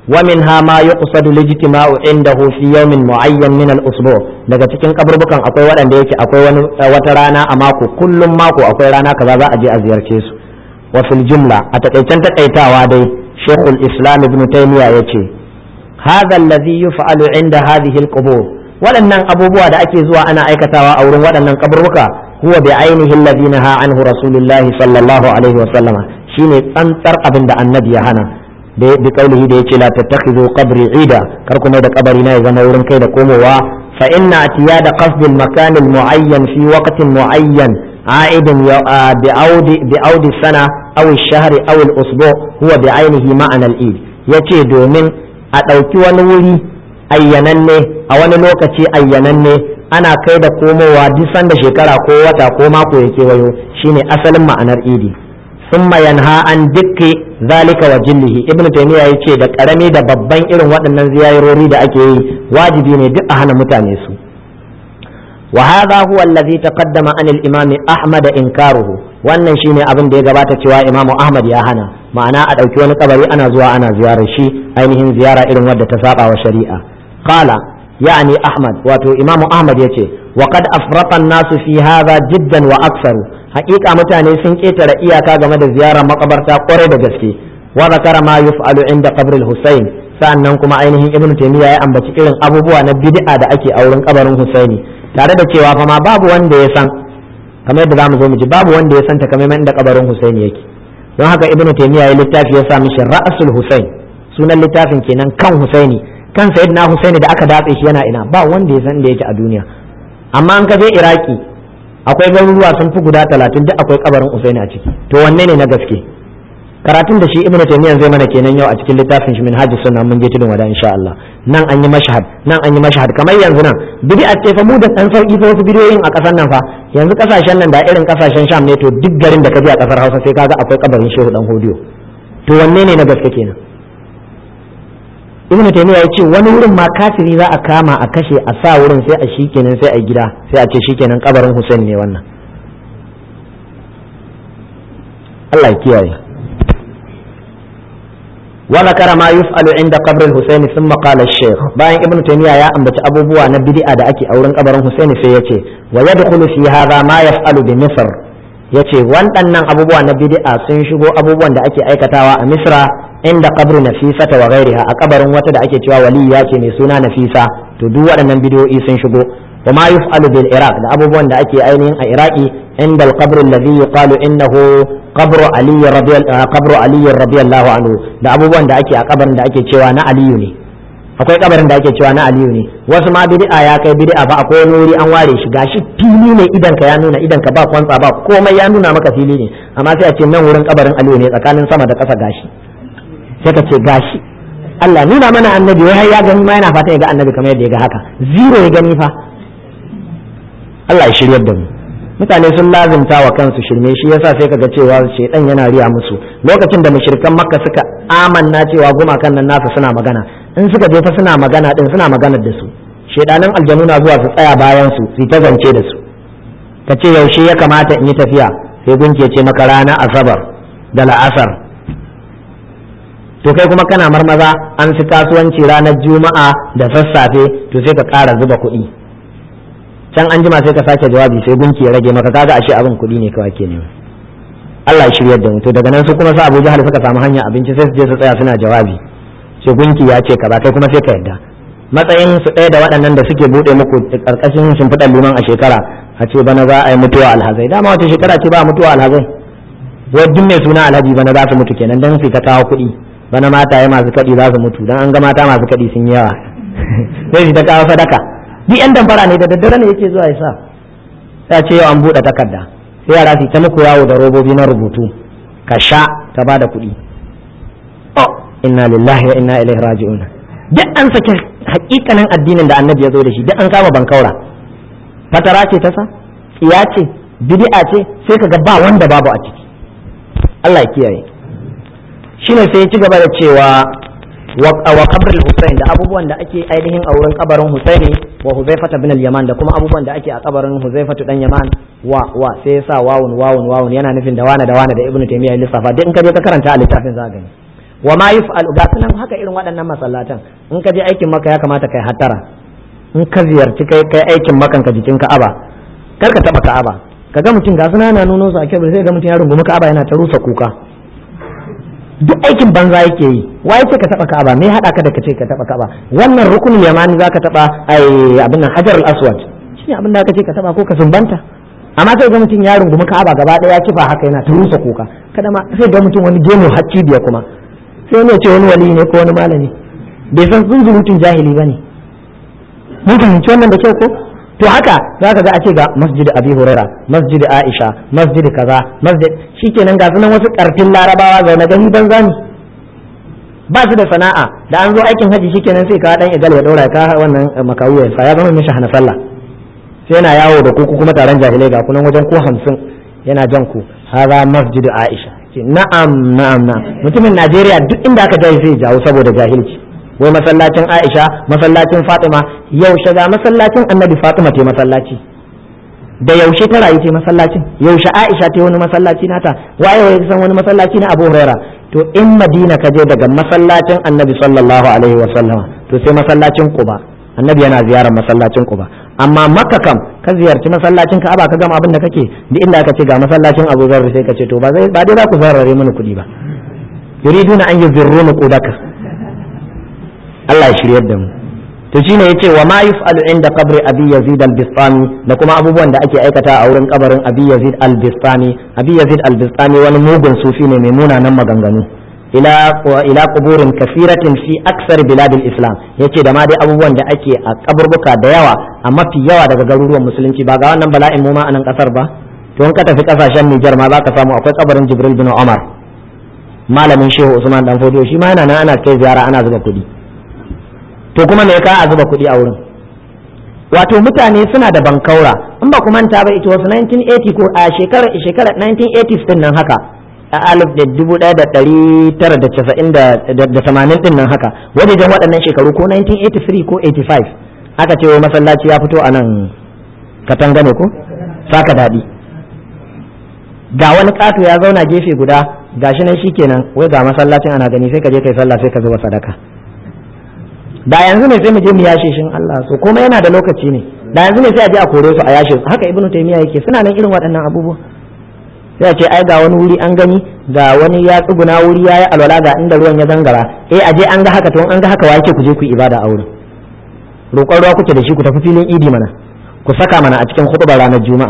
wa minha ma yuqsadu lijtima'u indahu fi yawmin mu'ayyan min al-usbu' daga cikin kaburbukan akwai waɗanda yake akwai wani wata rana a mako kullum mako akwai rana kaza za a je a ziyarce su wa fil jumla a takaicen takaitawa dai shaykhul islam ibn taymiya yace hadha alladhi yuf'alu inda hadhihi al-qubur waɗannan abubuwa da ake zuwa ana aikatawa a wurin waɗannan kaburbuka huwa bi ainihi alladhi naha anhu rasulullahi sallallahu alaihi wa sallama shine tsantsar abin da annabi ya hana da bi kaulihi da yace la tattakhidhu qabri ida kar kuma da kabari na ya zama wurin kai da komowa fa inna atiyada qasd al makan al muayyan fi waqtin muayyan عائد بعود بعود السنة أو الشهر أو الأسبوع هو بعينه معنى الإيد yace domin a ɗauki wani wuri ayyananne a wani lokaci ayyananne ana kai da komowa duk sanda shekara ko wata ko mako ya kewayo shine asalin ma'anar idi ثم ينهى عن دك ذلك وجله ابن تيمية yace da karami da babban irin waɗannan ziyarori da ake yi wajibi ne duk a hana mutane su wa hadha huwa alladhi taqaddama an al-imam ahmad inkaruhu wannan shine abin da ya gabata cewa imamu ahmad ya hana ma'ana a ɗauki wani kabari ana zuwa ana ziyarar shi ainihin ziyara irin wadda ta saba wa shari'a qala يعني أحمد واتو إمام أحمد يتي وقد أفرط الناس في هذا جدا وأكثر حقيقة متاني سنكيت رئيا كاغا مدى زيارة مقبرتا قريب جسكي وذكر ما يفعل عند قبر الحسين sa'annan kuma ainihin ibnu taymiya ya ambaci irin abubuwa na bid'a da ake a wurin kabarin husaini tare da cewa fa ma babu wanda ya san kamar yadda zamu zo mu ji babu wanda ya san takamaiman inda kabarin husaini yake don haka ibnu taymiya ya littafi ya sa mishi ra'sul husain sunan littafin kenan kan husaini kan sayyidina Husaini da aka datse shi yana ina ba wanda ya san da yake a duniya amma an ka je Iraki akwai garuruwa sun fi guda talatin duk akwai kabarin Husaini a ciki to wanne ne na gaske karatun da shi Ibn Taymiyyah zai mana kenan yau a cikin littafin shi Minhajus Sunna mun je tudun wada insha Allah nan an yi mashhad nan an yi mashhad kamar yanzu nan bid'a ce fa mu da dan sauki fa wasu bidiyoyin a kasar nan fa yanzu kasashen nan da irin kasashen Sham ne to duk garin da ka je a kasar Hausa sai kaga akwai kabarin Shehu dan Hodiyo to wanne ne na gaske kenan ibnu taymiya ya ce wani wurin ma kafiri za a kama a kashe a sa wurin sai a shikenan sai a gida sai a ce shikenan kabarin Hussein ne wannan Allah ya kiyaye wa zakara ma yuf'alu inda qabr al-Husayn thumma qala al-shaykh bayan ibnu taymiya ya ambaci abubuwa na bid'a da ake a wurin kabarin Husayn sai yace wa yadkhulu fi hadha ma yaf'alu bi Misr yace waɗannan abubuwa na bid'a sun shigo abubuwan da ake aikatawa a Misra inda qabru nafisata wa ghairiha a kabarin wata da ake cewa waliya ce mai suna nafisa to duk waɗannan bidiyoyi sun shigo wa ma yuf'alu bil iraq da abubuwan da ake ainihin a iraki inda al qabr alladhi yuqalu innahu qabru ali radiyallahu qabru ali radiyallahu anhu da abubuwan da ake a kabarin da ake cewa na aliyu ne akwai kabarin da ake cewa na aliyu ne wasu ma bid'a ya kai bid'a ba akwai wani wuri an ware shi gashi fili ne idan ka ya nuna idan ka ba kwantsa ba komai ya nuna maka fili ne amma sai a ce nan wurin kabarin aliyu ne tsakanin sama da ƙasa gashi sai ka ce gashi Allah nuna mana annabi wai har ya gani ma yana fata ya ga annabi kamar yadda ya ga haka zero ya gani fa Allah ya shiryar da mu mutane sun lazimta wa kansu shirme shi yasa sai kaga cewa shedan yana riya musu lokacin da mushrikan makka suka amanna cewa gumakan nan nasu suna magana in suka je fa suna magana din suna maganar da su shedanan aljanu na zuwa su tsaya bayan su su ta zance da su ka ce yaushe ya kamata in yi tafiya sai gunki ya ce maka rana asabar da la'asar to kai kuma kana marmaza an fi kasuwanci ranar juma'a da sassafe to sai ka ƙara zuba kuɗi can an jima sai ka sake jawabi sai gunki ya rage maka kaga ashe abin kuɗi ne kawai ke nema Allah ya shiryar da mu to daga nan su kuma sa Abu Jahal suka samu hanya abinci sai su je su tsaya suna jawabi sai gunki ya ce kaza kai kuma sai ka yadda matsayin su ɗaya da waɗannan da suke buɗe muku ƙarƙashin shimfiɗar liman a shekara a ce bana za a yi mutuwa alhazai dama wata shekara ce ba mutuwa alhazai wai duk mai suna alhaji bana za su mutu kenan dan su ta kawo kuɗi bana mataye masu kaɗi za su mutu dan an ga mata masu kaɗi sun yawa sai su ta kawo sadaka duk yan damfara ne da daddare ne yake zuwa ya sa sai ce yau an buɗe takarda sai yara su ta muku yawo da robobi na rubutu ka sha ka ba da kuɗi oh inna lillahi wa inna ilaihi raji'un duk an sake hakikanin addinin da annabi ya zo da shi duk an kama bankaura fatara ce ta sa tsiya ce bid'a ce sai kaga ba wanda babu a ciki Allah ya kiyaye shine sai ya ci gaba da cewa wa qabr al-Husayn da abubuwan da ake ainihin a wurin kabarin Husaini wa Huzaifah bin al-Yaman da kuma abubuwan da ake a kabarin Huzaifah dan Yaman wa wa sai ya sa wawun wawun wawun yana nufin da wana da wana da Ibn Taymiyyah ya lissafa duk in ka je ka karanta a littafin za gani wa ma yuf'alu ga sunan haka irin waɗannan masallatan in ka je aikin maka ya kamata kai hattara in ka ziyarci kai kai aikin makan ka jikin ka'aba kar ka taba ka'aba kaga mutum ga sunan yana nuno su a kyau sai ga mutum ya rungumi ka'aba yana ta rusa kuka duk aikin banza yake yi wai ce ka taba ka'aba me hada ka da ka ce ka taba ka'aba wannan rukunin yamani zaka taba ai abin nan hajar al-aswad shine abin da ka ce ka taba ko ka sumbanta amma sai ga mutum ya rungumi ka'aba gaba daya ya kifa haka yana ta rusa kuka kada ma sai ga mutum wani gemu hacci biya kuma sai wani ya ce wani wali ne ko wani malami bai san zunzurutun jahili bane mun fahimci wannan da kyau ko to haka za ka ga a ce ga masjid abi huraira masjid aisha masjid kaza masjid shikenan ga sunan wasu karfin larabawa zaune gani banza ne ba su da sana'a da an zo aikin haji shikenan sai ka dan igal ya daura ka wannan makawu ya ya zama mishi hana sallah sai yana yawo da ku kuma taron jahilai ga kunan wajen ko hamsin yana jan ku haza masjid aisha ce na'am na'am na'am mutumin najeriya duk inda aka jahi sai jawo saboda jahilci wai masallacin aisha masallacin fatima yaushe ga masallacin annabi fatima te masallaci da yaushe ta rayu ce masallacin yaushe aisha ta wani masallaci nata waye waye san wani masallaci na abu huraira to in madina ka je daga masallacin annabi sallallahu alaihi wa sallama to sai masallacin quba annabi yana ziyarar masallacin quba amma makka kam ka ziyarci masallacin ka'aba ka gama abin da kake duk inda aka ce ga masallacin abu zarri sai ka ce to ba zai ba dai za ku zarrare mini kuɗi ba yuriduna an yuzirruna qudaka Allah ya shiryar da mu to shine yace wa ma yuf'alu inda qabri abi yazid al-bistami da kuma abubuwan da ake aikata a wurin kabarin abi yazid al-bistami abi yazid al-bistami wani mugun sufi ne mai munanan maganganu ila ila quburin kasiratin fi aksar biladil islam yace da ma dai abubuwan da ake a kaburbuka da yawa a mafi yawa daga garuruwan musulunci ba ga wannan bala'in mu ma a nan kasar ba to in ka tafi kasashen Nijar ma za ka samu akwai kabarin Jibril bin Umar malamin Shehu Usman dan Fodiyo shi ma yana nan ana kai ziyara ana zuba kuɗi to kuma me ka a zuba kuɗi a wurin wato mutane suna da bankaura in ba ku manta ba ita wasu 1980 ko a shekarar shekarar 1980s din nan haka a alif da dubu ɗaya da ɗari tara da casa'in da tamanin din nan haka wajejen waɗannan shekaru ko 1983 ko 85 aka ce wai masallaci ya fito a nan katanga ne ko saka daɗi ga wani ƙato ya zauna gefe guda gashi nan shikenan wai ga masallacin ana gani sai ka je kai sallah sai ka zuba sadaka da yanzu ne sai mu je mu yashe shin Allah so kuma yana da lokaci ne da yanzu ne sai a je a kore su a yashe su haka ibnu taymiya yake suna nan irin waɗannan abubuwa sai a ce ai ga wani wuri an gani ga wani ya tsuguna wuri ya yi alwala ga inda ruwan ya zangara eh a je an ga haka to an ga haka wa yake ku je ku ibada a wurin roƙon ruwa kuke da shi ku tafi filin idi mana ku saka mana a cikin hutubar ranar juma'a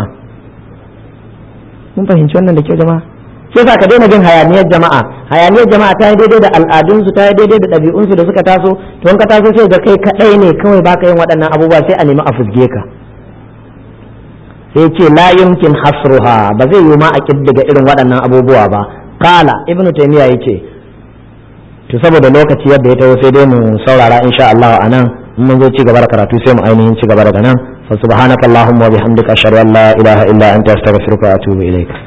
mun fahimci wannan da kyau jama'a sai sa ka daina jin hayaniyar jama'a hayaniyar jama'a ta yi daidai da al'adunsu ta yi daidai da ɗabi'unsu da suka taso to in ka taso sai ga kai kaɗai ne kawai baka yin waɗannan abubuwa sai a nemi a fusge ka sai ce la yumkin hasruha ba zai yi ma a kiddiga irin waɗannan abubuwa ba kala ibnu taymiya yace to saboda lokaci yadda ya taho sai dai mu saurara insha Allah anan in mun zo ci gaba da karatu sai mu ainihin ci gaba daga nan fa subhanakallahumma wa bihamdika ashhadu an la ilaha illa anta astaghfiruka wa atubu ilaik